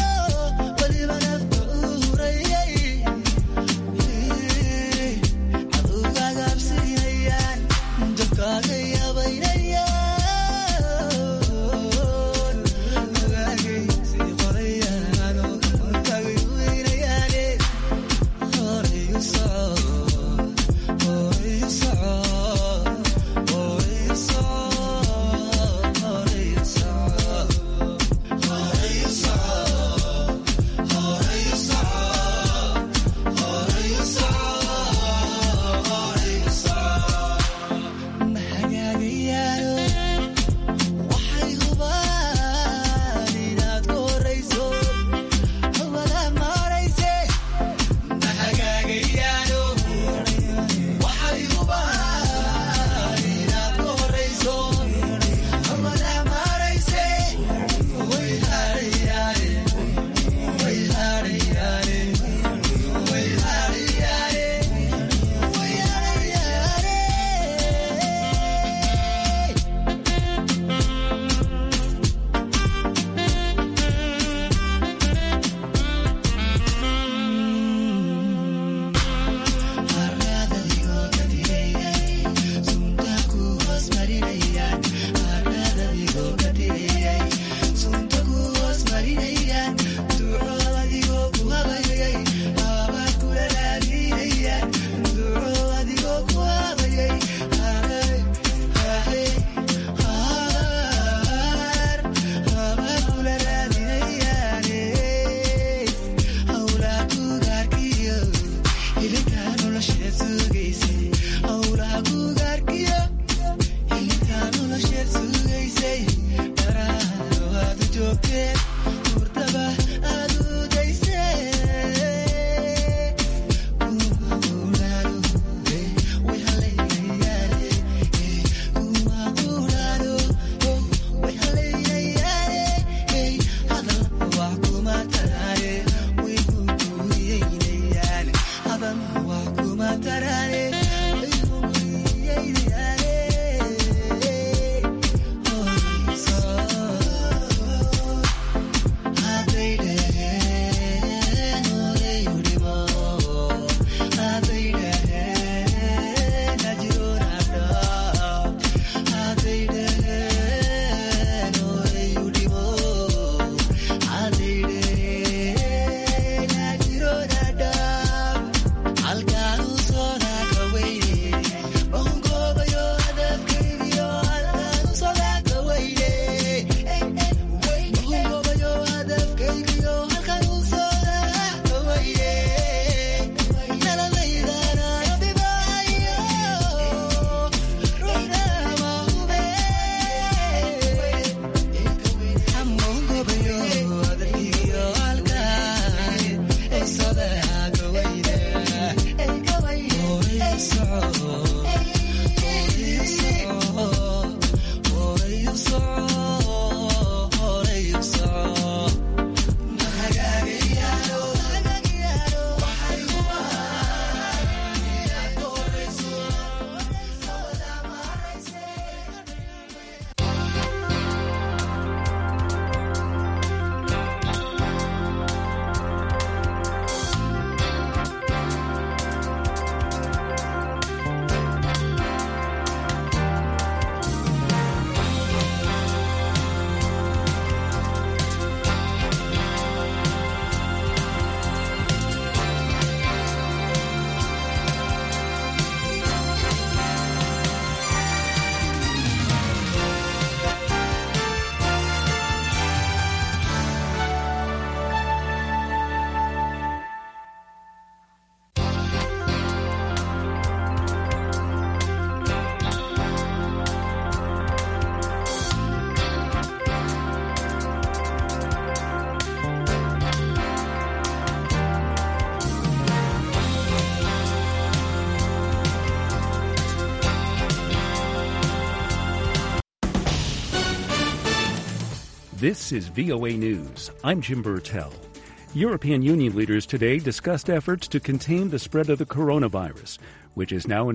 This is VOA News. I'm Jim Burtell. European Union leaders today discussed efforts to contain the spread of the coronavirus, which is now in